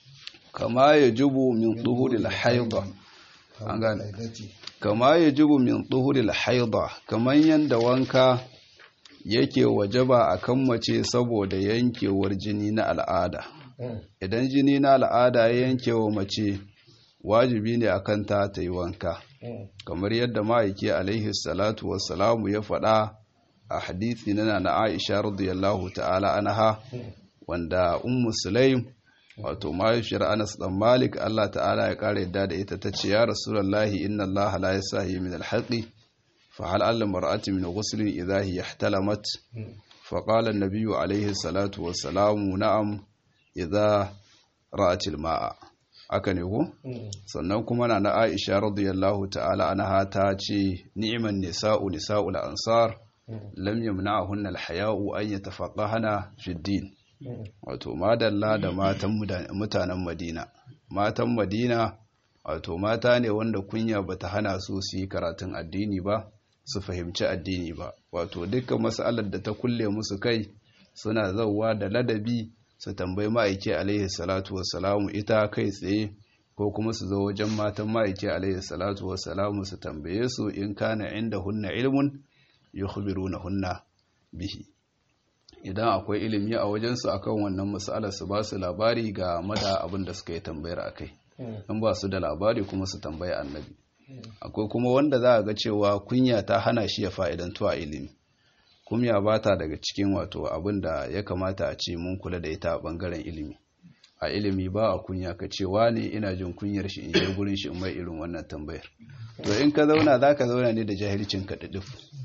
kama ya jubu min tsuhuril haida an gane kama ya jubu min tsuhuril haida kamar yadda wanka yake wajaba a kan mace saboda yankewar jini na al'ada idan jini na al'ada ya yanke wa mace wajibi ne akan ta ta yi wanka kamar yadda ma'aiki alaihi salatu wassalamu ya faɗa a hadithi na na aisha radiyallahu ta'ala anha wanda ummu sulaim wato mahaifiyar anas dan malik allah ta'ala ya kara yadda da ita ta ce ya rasulallahi inna allaha la yasahi min alhaqi fa hal alla mar'ati min ghuslin idha hiya ihtalamat fa qala an-nabiy alayhi salatu wassalamu na'am idha ra'at al-ma'a aka ne ko sannan kuma na aisha radiyallahu ta'ala anha ta ce ni'man nisa'u nisa'ul ansar lam yamna'hunna al-haya'u an yatafaqahana fi ad-din wato madalla da matan mutanen madina matan madina wato mata ne wanda kunya bata hana su su yi karatun addini ba su fahimci addini ba wato dukkan masalar da ta kulle musu kai suna zauwa da ladabi su tambayi ma'aiki alaihi salatu wassalamu ita kai tsaye ko kuma su zo wajen matan ma'aiki alaihi salatu wassalamu su tambaye su in kana inda hunna ilmun yukhbiruna hunna bihi idan akwai ilimi a wajensu akan wannan matsalar su ba su labari ga mada abin da suka yi tambayar akai in ba su da labari kuma su tambayi annabi akwai kuma wanda za a ga cewa kunya ta hana shi ya fa'idantu a ilimi kunya ba ta daga cikin wato abin da ya kamata a ce mun kula da ita a bangaren ilimi a ilimi ba a kunya ka cewa ne ina jin kunyar shi in je gurin shi in mai irin wannan tambayar to in ka zauna za ka zauna ne da jahilcin ka duduf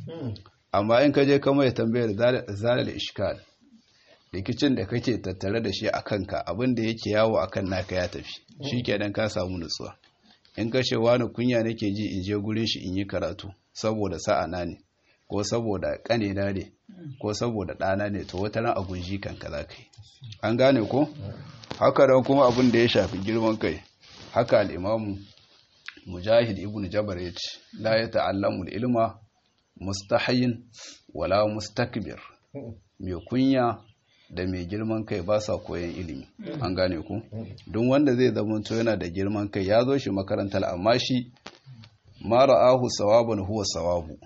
amma in ka je ka mai tambayar zalal ishkal rikicin da kake tattare da shi a kanka abin da yake yawo a kan naka ya tafi shi kenan ka samu nutsuwa in ka ce wani kunya nake ji in je gurin shi in yi karatu saboda sa'a na ne ko saboda ƙanina ne ko saboda ɗana ne to wata ran a gunji kanka za ka yi an gane ko haka da kuma abin da ya shafi girman kai haka al'imamu mujahid ibn jabar ya ce la ya ta'allamu ilma mustahayin wala mustakbir mai kunya da mai girman kai ba sa koyan ilimi an gane ku don wanda zai zamanto yana da girman kai ya zo shi makarantar amma shi mara ahu sawabun huwa sawabu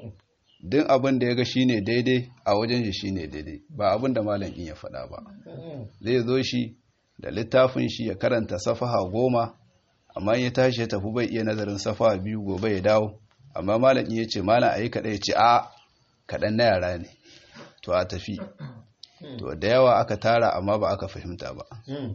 din abin da ya ga shine daidai a wajen shi shine daidai ba abin da malam in ya faɗa ba zai zo shi da littafin shi ya karanta safaha goma amma ya tashi ya tafi bai iya nazarin safaha biyu gobe ya dawo amma malam in ya ce malam ayi kaɗai ya ce a kaɗan na yara ne to a tafi to da yawa aka tara amma ba aka fahimta ba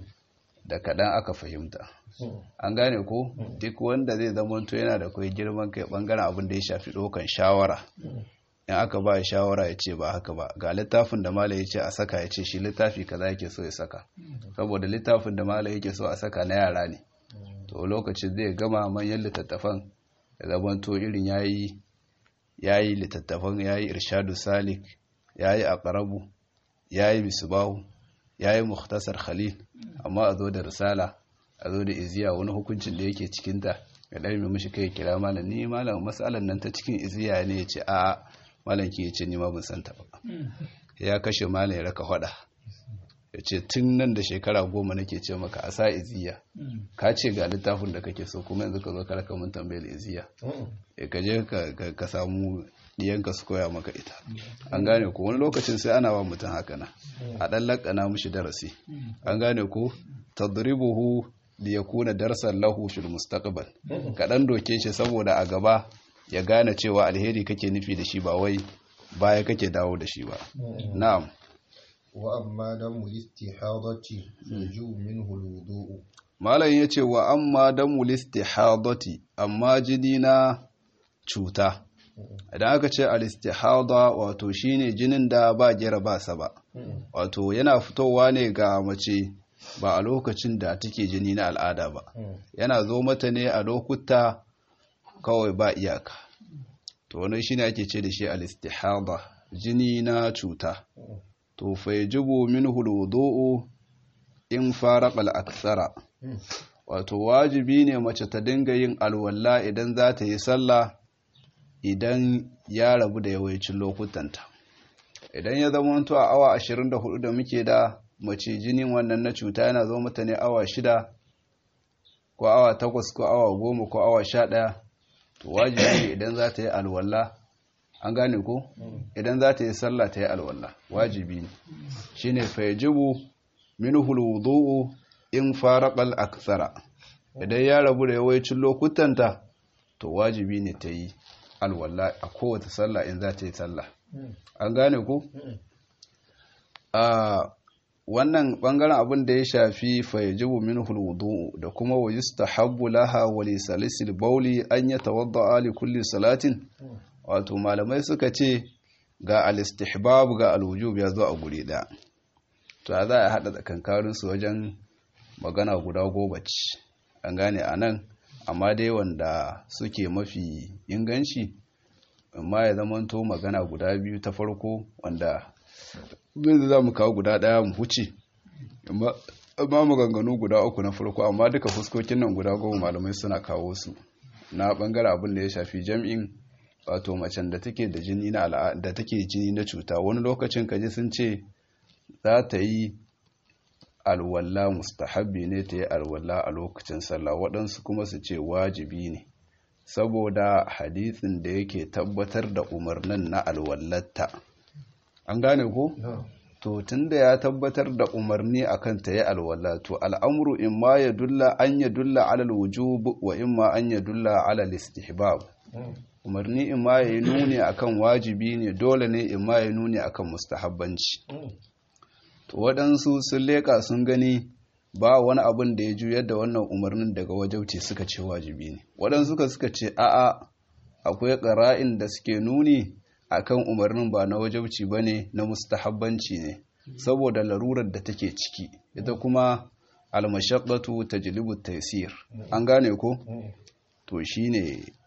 da kaɗan aka fahimta an gane ko duk wanda zai zamanto yana da kai girman kai bangaren abin da ya shafi ɗaukan shawara in aka ba shawara ya ce ba haka ba ga littafin da mala ya ce a saka ya ce shi littafi kaza yake so ya saka saboda littafin da mala yake so a saka na yara ne to lokacin zai gama manyan littattafan ya zamanto irin yayi yayi littattafan yayi irshadu salik yayi aqrabu yayi misbahu yayi mukhtasar khalil amma a zo da risala a zo da iziya wani hukuncin da yake cikinta ya ɗari mai mashi kai kira malam ni malam matsalar nan ta cikin iziya ne ya ce a malam ki ya ce ni ma ban santa ba ya kashe malam ya raka hada ya ce tun nan da shekara goma nake ce maka a sa iziya ka ce ga littafin da kake so kuma yanzu ka zo ka raka mun tambayar iziya ya ka je ka samu diyanka su koya maka ita an gane ko wani lokacin sai ana wa mutum haka na a ɗan lakana mushi darasi an gane ko tadribuhu da ya kuna darsan lahu fil mustaqbal kaɗan doke shi saboda a gaba ya gane cewa alheri kake nufi da shi ba wai baya kake dawo da shi ba na'am wa amma damu istihadati yaju minhu alwudu malam yace wa amma damu istihadati amma jini na cuta idan aka ce al-istihada wato shine jinin da ba gira ba sa ba wato yana fitowa ne ga mace ba a lokacin da take jini na al'ada ba yana zo mata ne a lokuta kawai ba iyaka to wani shine ake ce da shi al-istihada jini na cuta to fa yajibu minhu al-wudu'u in faraqa al-akthara wato wajibi ne mace ta dinga yin alwala idan za ta yi sallah idan ya rabu da yawancin lokutanta idan ya zama a awa 24 da muke da mace jinin wannan na cuta yana zo mata ne awa shida ko awa takwas ko awa goma ko awa sha ɗaya to wajibi ne idan za ta yi alwala an gane ko idan za ta yi sallah ta yi alwala wajibi ne shine fayajibu minhu alwudu'u in faraqal akthara idan ya rabu da yawancin lokutanta to wajibi ne ta yi alwala a kowace sallah in za ta yi sallah an gane ko a wannan bangaren abin da ya shafi fayajibu min hulwudu da kuma wa yustahabbu laha wa li salisil bauli an yatawadda li kulli salatin wato malamai suka ce ga al-istihbab ga al-wujub ya zo a guri da to za a hada tsakankanin su wajen magana guda goma ce an gane anan amma dai wanda suke mafi inganci amma ya zamanto magana guda biyu ta farko wanda zai za mu kawo guda ɗaya mu huce amma maganganu guda uku na farko amma duka fuskokin nan guda goma malamai suna kawo su na bangare abin da ya shafi jam'in wato macen da take da jini na da take jini na cuta wani lokacin kaji sun ce za ta yi alwala mustahabbi ne ta yi alwala a lokacin sallah waɗansu kuma su ce wajibi ne saboda hadisin da yake tabbatar da umarnin na alwallatta an gane ko to tunda ya tabbatar da umarni akan ta yi alwala to al'amru in ma ya dulla an ya dulla alal wujub wa in ma an ya dulla alal istihbab umarni in ma ya yi nuni akan wajibi ne dole ne in ma ya nuni akan mustahabbanci to waɗansu sun leƙa sun gani ba wani abin da ya juyar da wannan umarnin daga wajauci suka ce wajibi ne waɗansu ka suka ce a'a akwai ƙara'in da suke nuni akan umarnin ba na wajauci ba ne na mustahabbanci ne saboda larurar da take ciki ita kuma almashaqqatu tajlibu taysir an gane ko to shine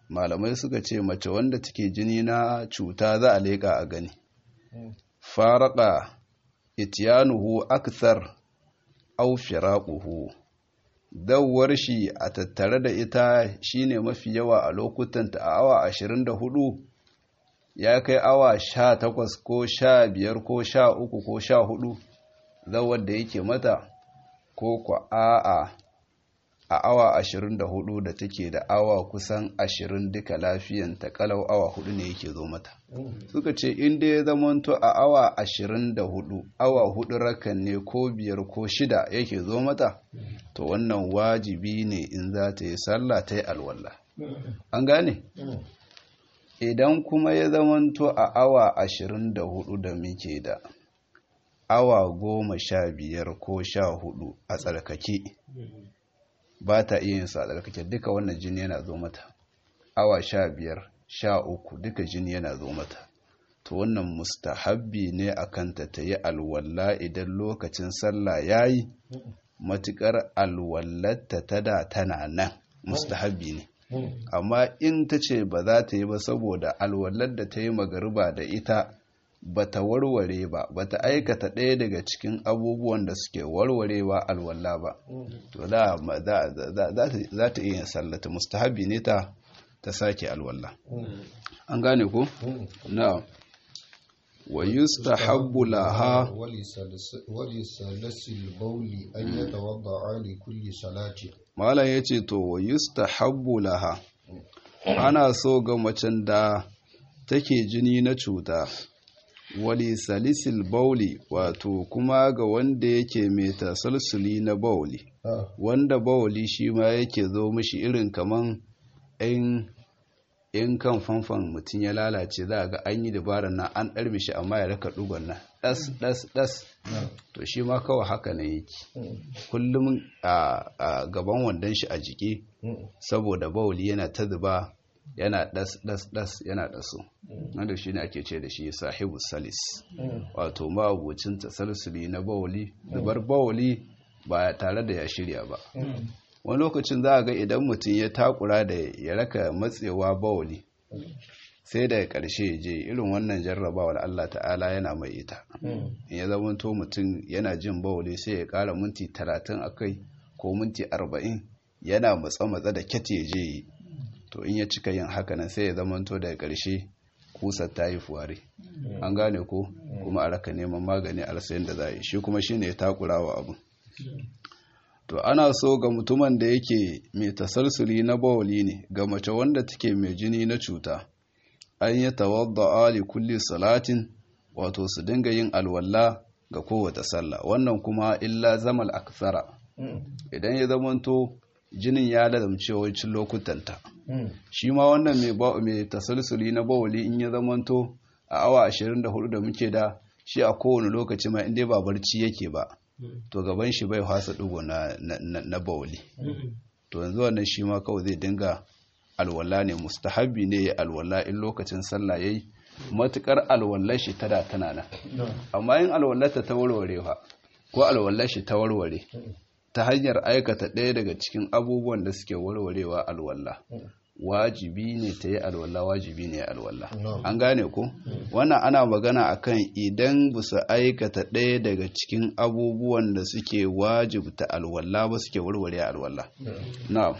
malamai suka ce mace wanda take jini na cuta za a leƙa a gani faraka itiyanuhu akthar aw firaquhu dawwar shi a tattare da ita shine mafi yawa a lokutan ta a awa 24 ya kai awa 18 ko 15 ko 13 ko 14 zawar da yake mata ko kwa a'a a awa 24 da take da awa kusan 20 duka lafiyan ta kalau awa 4 ne yake zo mata suka ce inda ya zamanto a awa 24 awa 4 rakan ne ko biyar ko shida yake zo mata to wannan wajibi ne in za ta yi sallah ta yi alwallah an gane idan kuma ya zamanto a awa 24 da muke da awa goma sha biyar ko sha hudu a tsarkake ba ta iya yin sa tsarkake duka wannan jini yana zo mata awa sha biyar sha uku duka jini yana zo mata to wannan mustahabbi ne a kanta ta yi alwalla idan lokacin sallah ya yi matuƙar alwallarta ta da tana nan mustahabbi ne amma in ta ce ba za ta yi ba saboda alwallar da ta yi magariba da ita ba ta warware ba ba ta aikata ɗaya daga cikin abubuwan da suke warwarewa alwala ba to za ta iya sallata mustahabi ne ta ta sake alwala an gane ko na wa yustahabbu laha walisalasil bauli an yatawadda li kulli salati malam yace to wa yustahabbu laha ana so ga macen da take jini na cuta wali salisil bauli wato kuma ga wanda yake mai tasalsuli na bauli wanda bauli shi ma yake zo mishi irin kaman in kan fanfan mutum ya lalace za a ga an yi dabarar na an ɗar mishi amma ya raka ɗugon nan ɗas ɗas ɗas to shi ma kawai haka na yake kullum a gaban wandon shi a jiki saboda bauli yana ta zuba yana ɗas ɗas ɗas yana ɗaso wanda shi ne ake ce da shi sahibu salis wato ma'abucin tasalsuli na bawali zubar bawali ba tare da ya shirya ba wani lokacin za a ga idan mutum ya takura da ya raka matsewa bawali sai daga ƙarshe je irin wannan jarrabawar Allah ta'ala yana mai ita in ya zama to mutum yana jin bawali sai ya ƙara minti talatin a kai ko minti arba'in yana matsa-matsa da kyate je yi to in ya cika yin haka nan sai ya zamanto daga ƙarshe kusar ta yi fuware an gane ko kuma a raka neman magani a rasa yadda za a yi shi kuma shine ya takura wa abu to ana so ga mutumin da yake mai tasalsuli na bawali ne ga mace wanda take mai jini na cuta an yi tawadda ali kulli salatin wato su dinga yin alwala ga kowace sallah wannan kuma illa zamal aksara idan ya zamanto jinin ya ladamce wancin lokutanta shi ma wannan mai tasalsuli na bawali in ya zamanto a awa 24 da muke da shi a kowane lokaci ma inda ba barci yake ba to gaban shi bai hasa dugo na bawali to yanzu wannan shi ma kawai zai dinga alwala ne mustahabi ne ya alwala in lokacin sallah yayi matukar alwallar shi tada tana nan amma in alwallarta ta warware ko alwallar shi ta warware ta hanyar aikata ɗaya daga cikin abubuwan da suke warwarewa alwallah wajibi ne ta yi alwallah wajibi ne alwallah an gane ko wannan ana magana akan idan ba su aikata ɗaya daga cikin abubuwan da suke wajibta alwallah ba suke warware alwallah na'am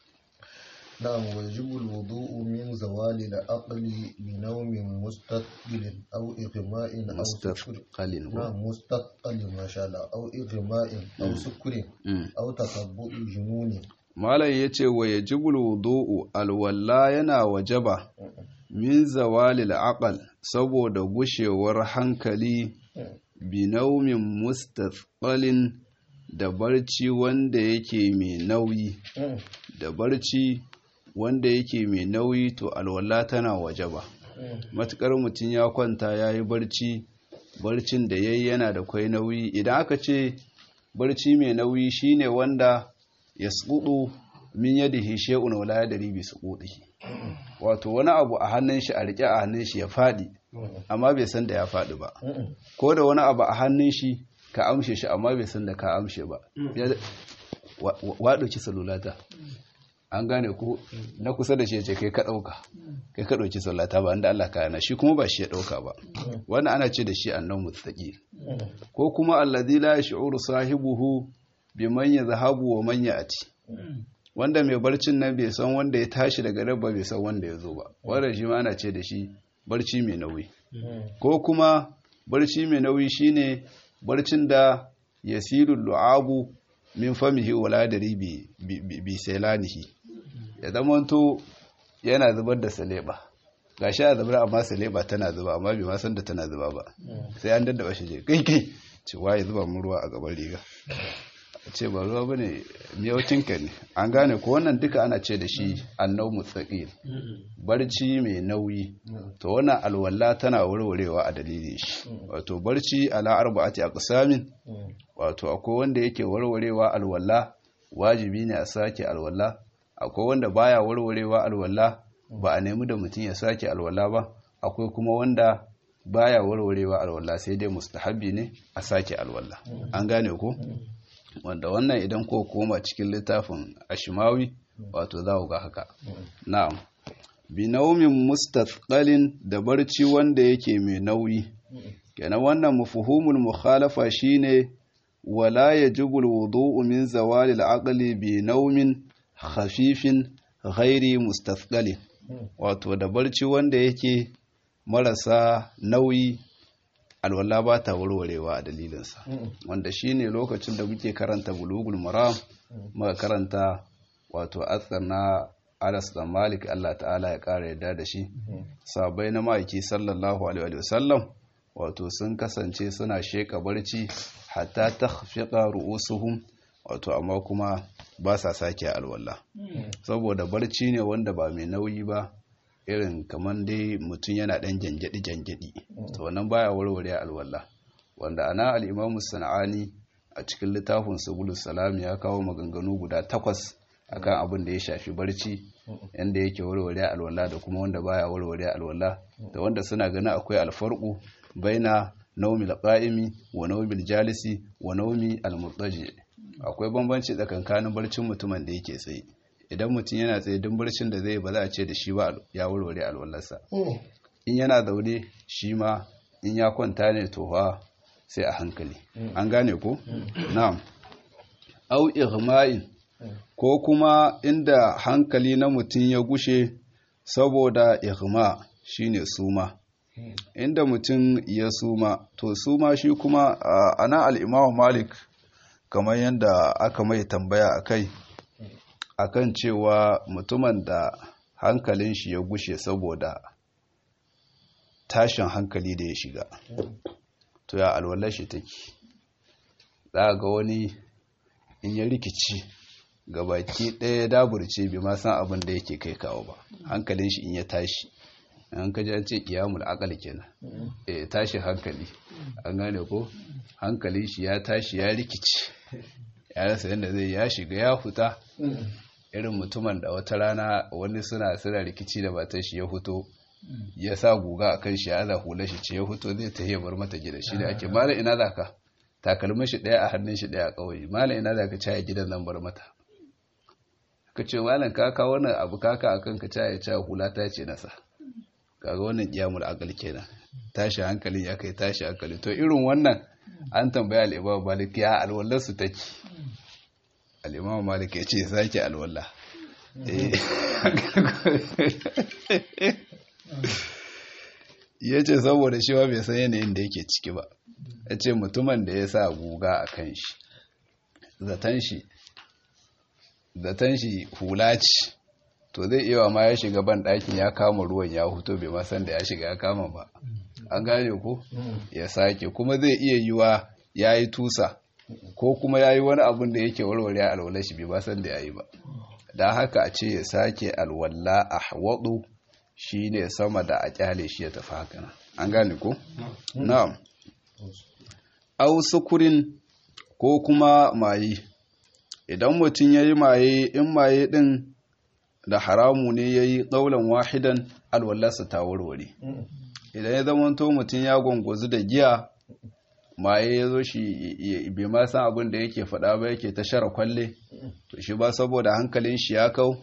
نعم ويجب الوضوء من زوال العقل بنوم مستقبل أو إغماء أو سكر مستثقل نعم مستقبل ما شاء الله أو إغماء أو سكر أو تطبع جنون malam ya ce wa ya jibul wudu'u alwalla yana wajaba min zawalil aqal saboda gushewar hankali binaumin mustathqalin da barci wanda yake mai nauyi da barci wanda yake mai nauyi to alwala tana wajaba matukar mutum ya kwanta ya yi barci barcin da yayi yana da kwai nauyi idan aka ce barci mai nauyi shine wanda ya tsudu min yadihi shay'un wala yadri bi suqudihi wato wani abu a hannun shi a rike a hannun shi ya fadi amma bai san da ya fadi ba ko da wani abu a hannun shi ka amshe shi amma bai san da ka amshe ba wa dauki salulata an gane ko na kusa da shi ya ce kai ka ɗauka kai ka ɗauki sallata ba inda Allah ka yana shi kuma ba shi ya ɗauka ba wannan ana ce da shi annan mutsaƙi ko kuma allazi la yash'uru sahibuhu biman yadhhabu wa man ya'ti wanda mai barcin nan bai san wanda ya tashi daga rabba bai san wanda ya zo ba wannan shi ma ana ce da shi barci mai nauyi ko kuma barci mai nauyi shine barcin da yasiru lu'abu min famihi wala dari bi bi selanihi ya zamanto yana zubar da saleba gashi a zubar amma saleba tana zuba amma bai ma san da tana zuba ba sai an daddaba shi je kai kai ce waye zuba mun ruwa a gaban riga ce ba ruwa bane miyaucinka ne an gane ko wannan duka ana ce da shi annau mutsaqil barci mai nauyi to wannan alwala tana warwarewa a dalilin shi wato barci ala arba'ati aqsamin wato akwai wanda yake warwarewa alwala wajibi ne a sake alwala akwai wanda baya warwarewa alwala ba a nemi da mutum ya sake alwala ba akwai kuma wanda baya warwarewa alwala sai dai mustahabi ne a sake alwala an gane ko wanda wannan idan ko koma cikin littafin ashimawi wato za ga haka na'am bi naumin mustathqalin da barci wanda yake mai nauyi kenan wannan mafhumul mukhalafa shine wala yajibu alwudu'u min zawali al'aqli bi naumin khafifin ghairi mustathqalin wato da barci wanda yake marasa nauyi alwala ba ta warwarewa a dalilinsa wanda shine lokacin da muke karanta bulugul maram muka karanta wato atsar na Anas da Malik Allah ta'ala ya ƙara yadda da shi sabai na ma'aiki sallallahu alaihi wasallam wato sun kasance suna sheka barci hatta takhfiqa ru'usuhum wato amma kuma ba sa sake alwala saboda barci ne wanda ba mai nauyi ba irin kamar dai mutum yana ɗan gyangyaɗi gyangyaɗi to wannan baya warware alwala wanda ana al-imamu sana'ani a cikin littafin subulus salam ya kawo maganganu guda takwas akan abin da ya shafi barci yanda yake warware alwala da kuma wanda baya warware alwala da wanda suna ganin akwai alfarqu baina naumil qa'imi wa naumil jalisi wa naumi al-murtaji akwai bambanci tsakankanin barcin mutumin da yake tsaye idan mutum yana tsaye duk barcin da zai ba za a ce da shi ba ya warware alwallarsa in yana zaune shi ma in ya kwanta ne to fa sai a hankali an gane ko na'am au ihma'in ko kuma inda hankali na mutum ya gushe saboda ihma shine suma inda mutum ya suma to suma shi kuma ana al-imamu malik kamar yadda aka mai tambaya a kai akan cewa mutumin da hankalin shi ya gushe saboda tashin hankali da ya shiga to ya alwalar shi take za ga wani in ya rikici ga baki ɗaya ya daburce bai ma san abin da yake kai kawo ba hankalin shi in ya tashi an kaji an ce kiyamul akal kenan eh tashi hankali an gane ko hankalin shi ya tashi ya rikici ya rasa yadda zai ya shiga ya huta irin mutumin da wata rana wani suna suna rikici da matar shi ya huto ya sa guga a kan shi ya za hula shi ce ya huto zai ta bar mata gida shi da ake mala ina za ka takalmin shi ɗaya a hannun shi ɗaya a ƙauye mala ina za ka caya gidan nan bar mata ka ce malam ka kawo wannan abu kaka a kan ka caya caya hula ta ce nasa kaga wannan kiyamul akal kenan tashi hankali ya kai tashi hankali to irin wannan an tambaya al'imam malik ya alwallar su take al'imam malik ya ce sake alwalla ya ce saboda shi ba bai san yanayin da yake ciki ba ya ce mutumin da ya sa guga a kan shi zaton shi zaton shi hula ce to zai iya ma ya shiga ban ɗakin ya kama ruwan ya huto bai masan da ya shiga ya kama ba an gane ko ya sake kuma zai iya yiwa ya yi tusa ko kuma ya yi wani abin da yake warware alwala shi bai masan da ya yi ba da haka a ce ya sake alwala a waɗu shi ne sama da a kyale shi ya tafi haka an gane ko? na'am au sukurin ko kuma maye idan mutum ya yi maye in maye ɗin da haramu ne ya yi ɗaulan wahidan alwallarsa ta warware idan ya zamanto mutum ya gwangwazu da giya maye ya zo shi bai ma san abin da yake faɗa ba yake ta shara kwalle to shi ba saboda hankalin shi ya kau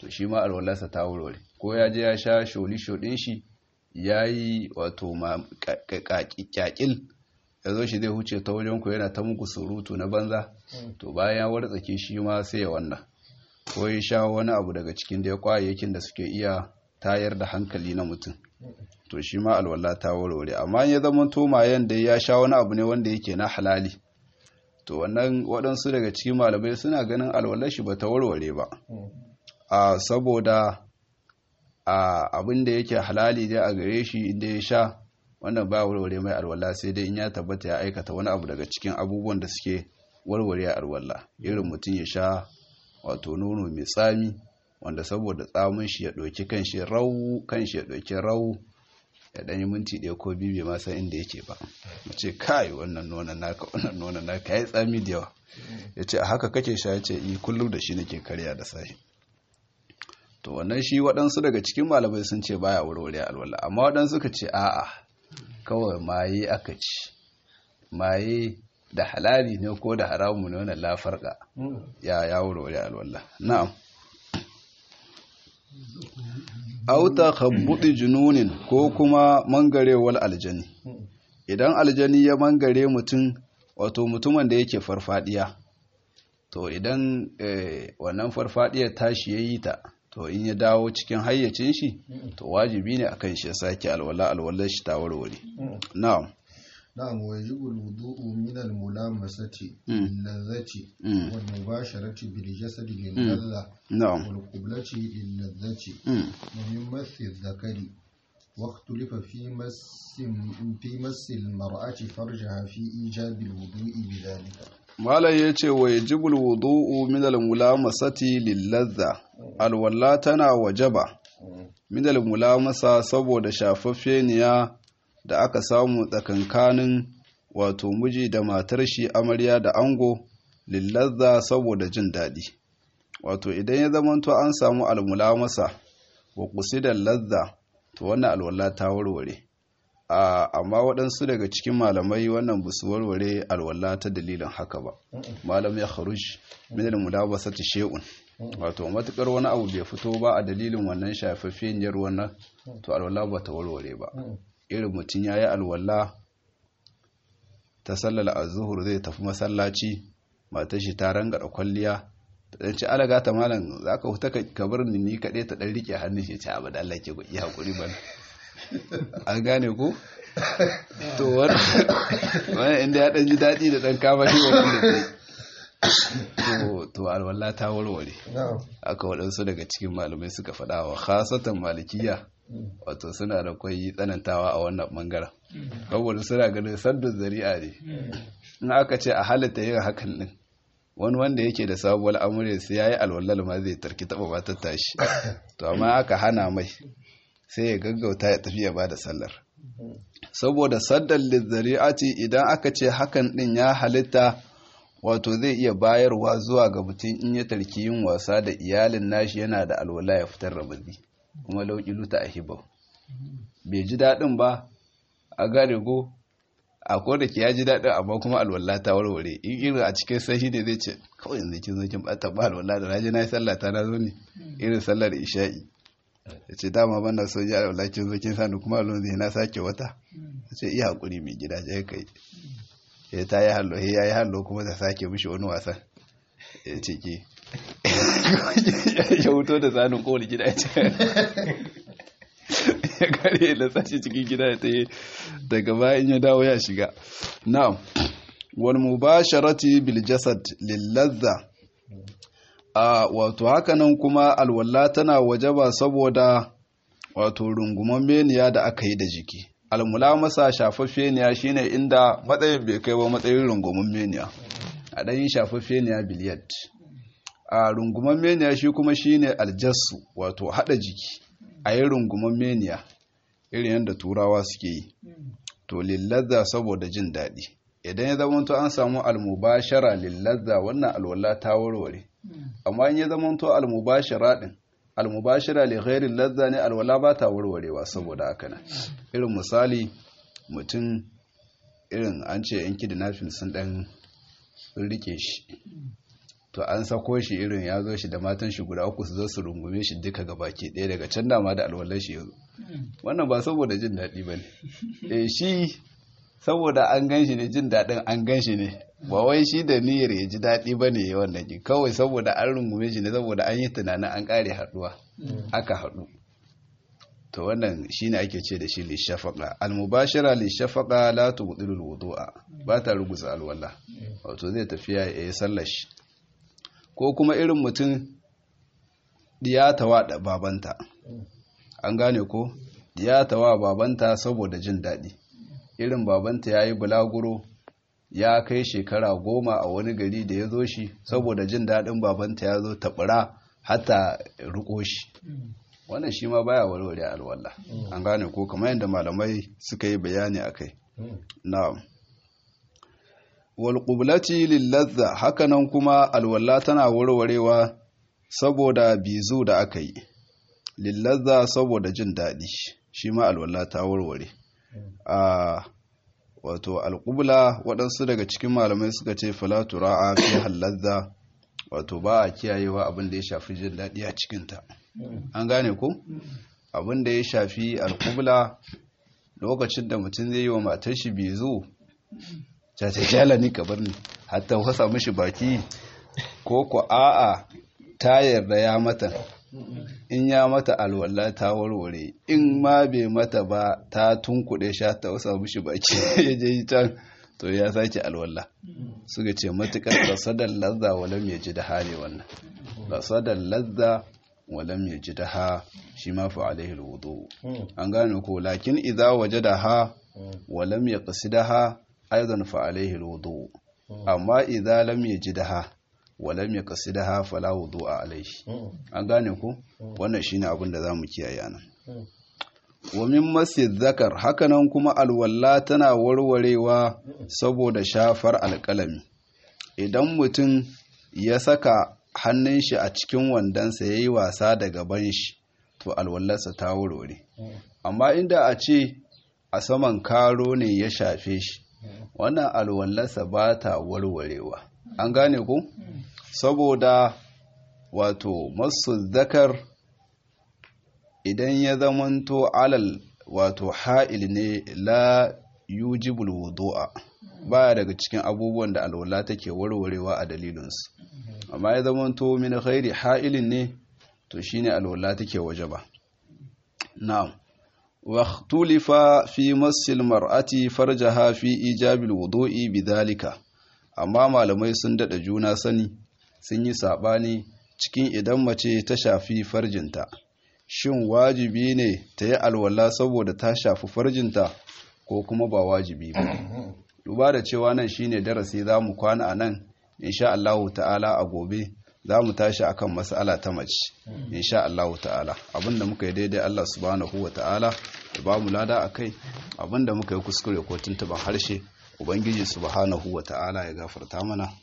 to shi ma alwallarsa ta warware ko ya je ya sha sholi shodin shi ya yi wato kyakil ya zo shi zai huce ta wajen ku yana ta muku surutu na banza to bayan ya wartsake shi ma sai ya wannan ko ya sha wani abu daga cikin da ya kwayayyakin da suke iya tayar da hankali na mutum to shi ma alwala ta warware amma ya zama tomayen da ya sha wani abu ne wanda yake na halali to wannan waɗansu daga cikin malamai suna ganin alwalar shi ba ta warware ba a saboda a abin da yake halali dai a gare shi inda ya sha wannan ba warware mai alwala sai dai in ya tabbata ya aikata wani abu daga cikin abubuwan da suke warware alwala irin mutum ya sha wato nono mai tsami wanda saboda tsamin shi ya ɗauki kanshi rau kanshi ya ɗauki rau ya ɗanyi minti ɗaya ko biyu bai ma san inda yake ba ya ce kai wannan nonon naka wannan nonon naka ya yi tsami da yawa ya ce a haka kake sha ya ce yi kullum da shi nake karya da sahi to wannan shi waɗansu daga cikin malamai sun ce baya warware alwala amma waɗansu ka ce a'a kawai maye aka ci maye da halali ne ko da haramu ne wannan lafarka ya ya warware alwala na'am auta khabbudi jununin ko kuma mangarewar aljani idan aljani ya mangare mutum wato mutumin da yake farfadiya to idan wannan farfadiyar tashi yayi ta to in ya dawo cikin hayyacin shi to wajibi ne akan shi ya sake alwala alwalar shi ta warware na'am نعم ويجب الوضوء من الملامسة للذة والمباشرة بالجسد للذة نعم والقبلة للذة ومن مس الذكر واختلف في مس في مس المرأة فرجها في إيجاب الوضوء بذلك Malam ya ce wa yajibul wudu'u min al-mulamasati lil-ladha alwalla tana wajaba min al-mulamasa saboda shafaffeniya da aka samu tsakankanin wato miji da matar shi amarya da ango lil-ladha saboda jin daɗi wato idan ya zamanto an samu al-mulamasa wa qusida ladha to wannan alwalla ta warware amma waɗansu daga cikin malamai wannan ba su warware alwala ta dalilin haka ba malam ya kharuj min al-mulabasati shay'un wato matukar wani abu bai fito ba a dalilin wannan shafaffeniyar wannan to alwala ba ta warware ba irin mutum yayi alwala ta sallar az-zuhur zai tafi masallaci matar shi ta rangada kwalliya ta dan ci alaga ta malam zaka huta ka bar ni ni kade ta dan rike hannun shi ta abada Allah ke yi hakuri bana an gane ko to wani inda ya ɗan ji daɗi da ɗan kama shi wani da to to alwala ta warware aka waɗansu daga cikin malamai suka faɗa wa khasatan malikiya wato suna da kwai tsanantawa a wannan ɓangaren saboda suna ganin saddun zari'a ne in aka ce a halitta yin hakan ɗin wani wanda yake da sabuwar amurya sai ya yi alwallar ma zai tarki taɓa ba ta tashi to amma aka hana mai sai ya gaggauta ya tafi ya ba da sallar saboda saddar lizzari'ati idan aka ce hakan din ya halitta wato zai iya bayarwa zuwa ga mutum in ya tarki yin wasa da iyalin nashi yana da alwala ya fitar da bazi kuma lauki luta a hibau bai ji daɗin ba a gane go a ko da ke ya ji daɗin amma kuma alwala ta warware in irin a cikin sahi ne zai ce kawai yanzu kin zo kin bata ba alwala da naji na yi sallah ta na zo ne irin sallar isha'i ya ce dama banda so ji alwala kin zo kin sani kuma alwala zai na sake wata ya ce iya hakuri mai gida je kai ya ta yi hallo ya yi hallo kuma ta sake mishi wani wasan ya ce ke ya wuto da tsanin kowane gida ya ce ya kare da sashi cikin gida ya taye daga bayan ya dawo ya shiga na'am wal mubasharati bil jasad lil ladha a wato hakanan kuma alwala tana wajaba saboda wato runguman meniya da aka yi da jiki almulamasa shafaffeniya shine inda matsayin bai kai ba matsayin runguman meniya a ɗan yi shafaffeniya biliyat a runguman meniya shi kuma shine aljassu wato haɗa jiki a yi runguman meniya irin yadda turawa suke yi to lillazza saboda jin daɗi idan ya zama to an samu almubashara lillazza wannan alwala ta warware amma in ya zama to almubashara din almubashara li ghairi lazza ne alwala ba ta warwarewa saboda haka nan irin misali mutum irin an ce yanki da nafin sun dan rike shi to an sako shi irin ya zo shi da matan shi guda uku su zo su rungume shi duka ga baki ɗaya daga can dama da alwallar shi ya zo wannan ba saboda jin daɗi ba ne e shi saboda an gan shi ne jin daɗin an gan shi ne ba wai shi da niyyar ya ji daɗi ba ne wannan ki kawai saboda an rungume shi ne saboda an yi tunanin an ƙare haɗuwa aka haɗu to wannan shine ake ce da shi lishafaqa almubashira lishafaqa la tubdilul wudu'a ba ta rugusa alwala wato zai tafiya ya yi sallar shi ko kuma irin mutum diyatawa da babanta an gane ko diyatawa babanta saboda jin daɗi irin babanta ya yi bulaguro ya kai shekara goma a wani gari da ya zo shi saboda jin daɗin babanta ya zo taɓura hata riko shi wannan shi ma baya warware alwala an gane ko kamar yadda malamai suka yi bayani a kai na'am wal qiblati lil ladha hakanan kuma alwala tana warwarewa saboda bizu da aka yi lil ladha saboda jin daɗi shi ma alwala ta warware a wato alqubla waɗansu daga cikin malamai suka ce fala tura'a fi halladha wato ba a kiyayewa abin da ya shafi jin daɗi a cikinta an gane ko abin da ya shafi alƙubla lokacin da mutum zai yi wa matar shi bizu ta ta kyala ni ka ni hatta wasa mishi baki ko ko a'a ta yarda ya mata in ya mata alwala ta warware in ma bai mata ba ta tunkuɗe sha ta wasa mishi baki ya je can to ya sake alwala suka ce matukar rasadar lazza walam ya ji da hali wannan rasadar lazza walam ya ji da ha shi ma fa alaihi alwudu an gane ko lakin idza wajadaha walam yaqsidaha aidan fa alaihi alwudu amma idza lam yajidha walam yaqsidaha fala wudu'a alaihi an gane ko wannan shine abin da zamu kiyaye anan wa min masjid zakar hakanan kuma alwalla tana warwarewa saboda shafar alƙalami idan mutum ya saka hannun shi a cikin wandonsa ya yi wasa da gaban shi to alwallarsa ta warware amma inda a ce a saman karo ne ya shafe shi wannan alwallarsa ba ta warwarewa an gane ku saboda wato masu zakar idan ya zamanto alal wato ha'il ne la yujibul wudu'a baya daga cikin abubuwan da alwala take warwarewa a dalilinsu amma ya zamanto min ghairi ha'ilin ne to shine alwala take wajaba na'am wa ikhtulifa fi massil mar'ati farjaha fi ijabil wudu'i bidhalika amma malamai sun dada juna sani sun yi sabani cikin idan mace ta shafi farjinta shin wajibi ne ta yi alwala saboda ta shafi farjinta ko kuma ba wajibi ba duba da cewa nan shine darasi za mu kwana a nan insha Allahu ta'ala a gobe za mu tashi akan mas'ala ta mace insha Allahu ta'ala abinda muka yi daidai Allah subhanahu wa ta'ala ya ba mu lada akai abinda muka yi kuskure ko tuntuban harshe ubangiji subhanahu wa ta'ala ya gafarta mana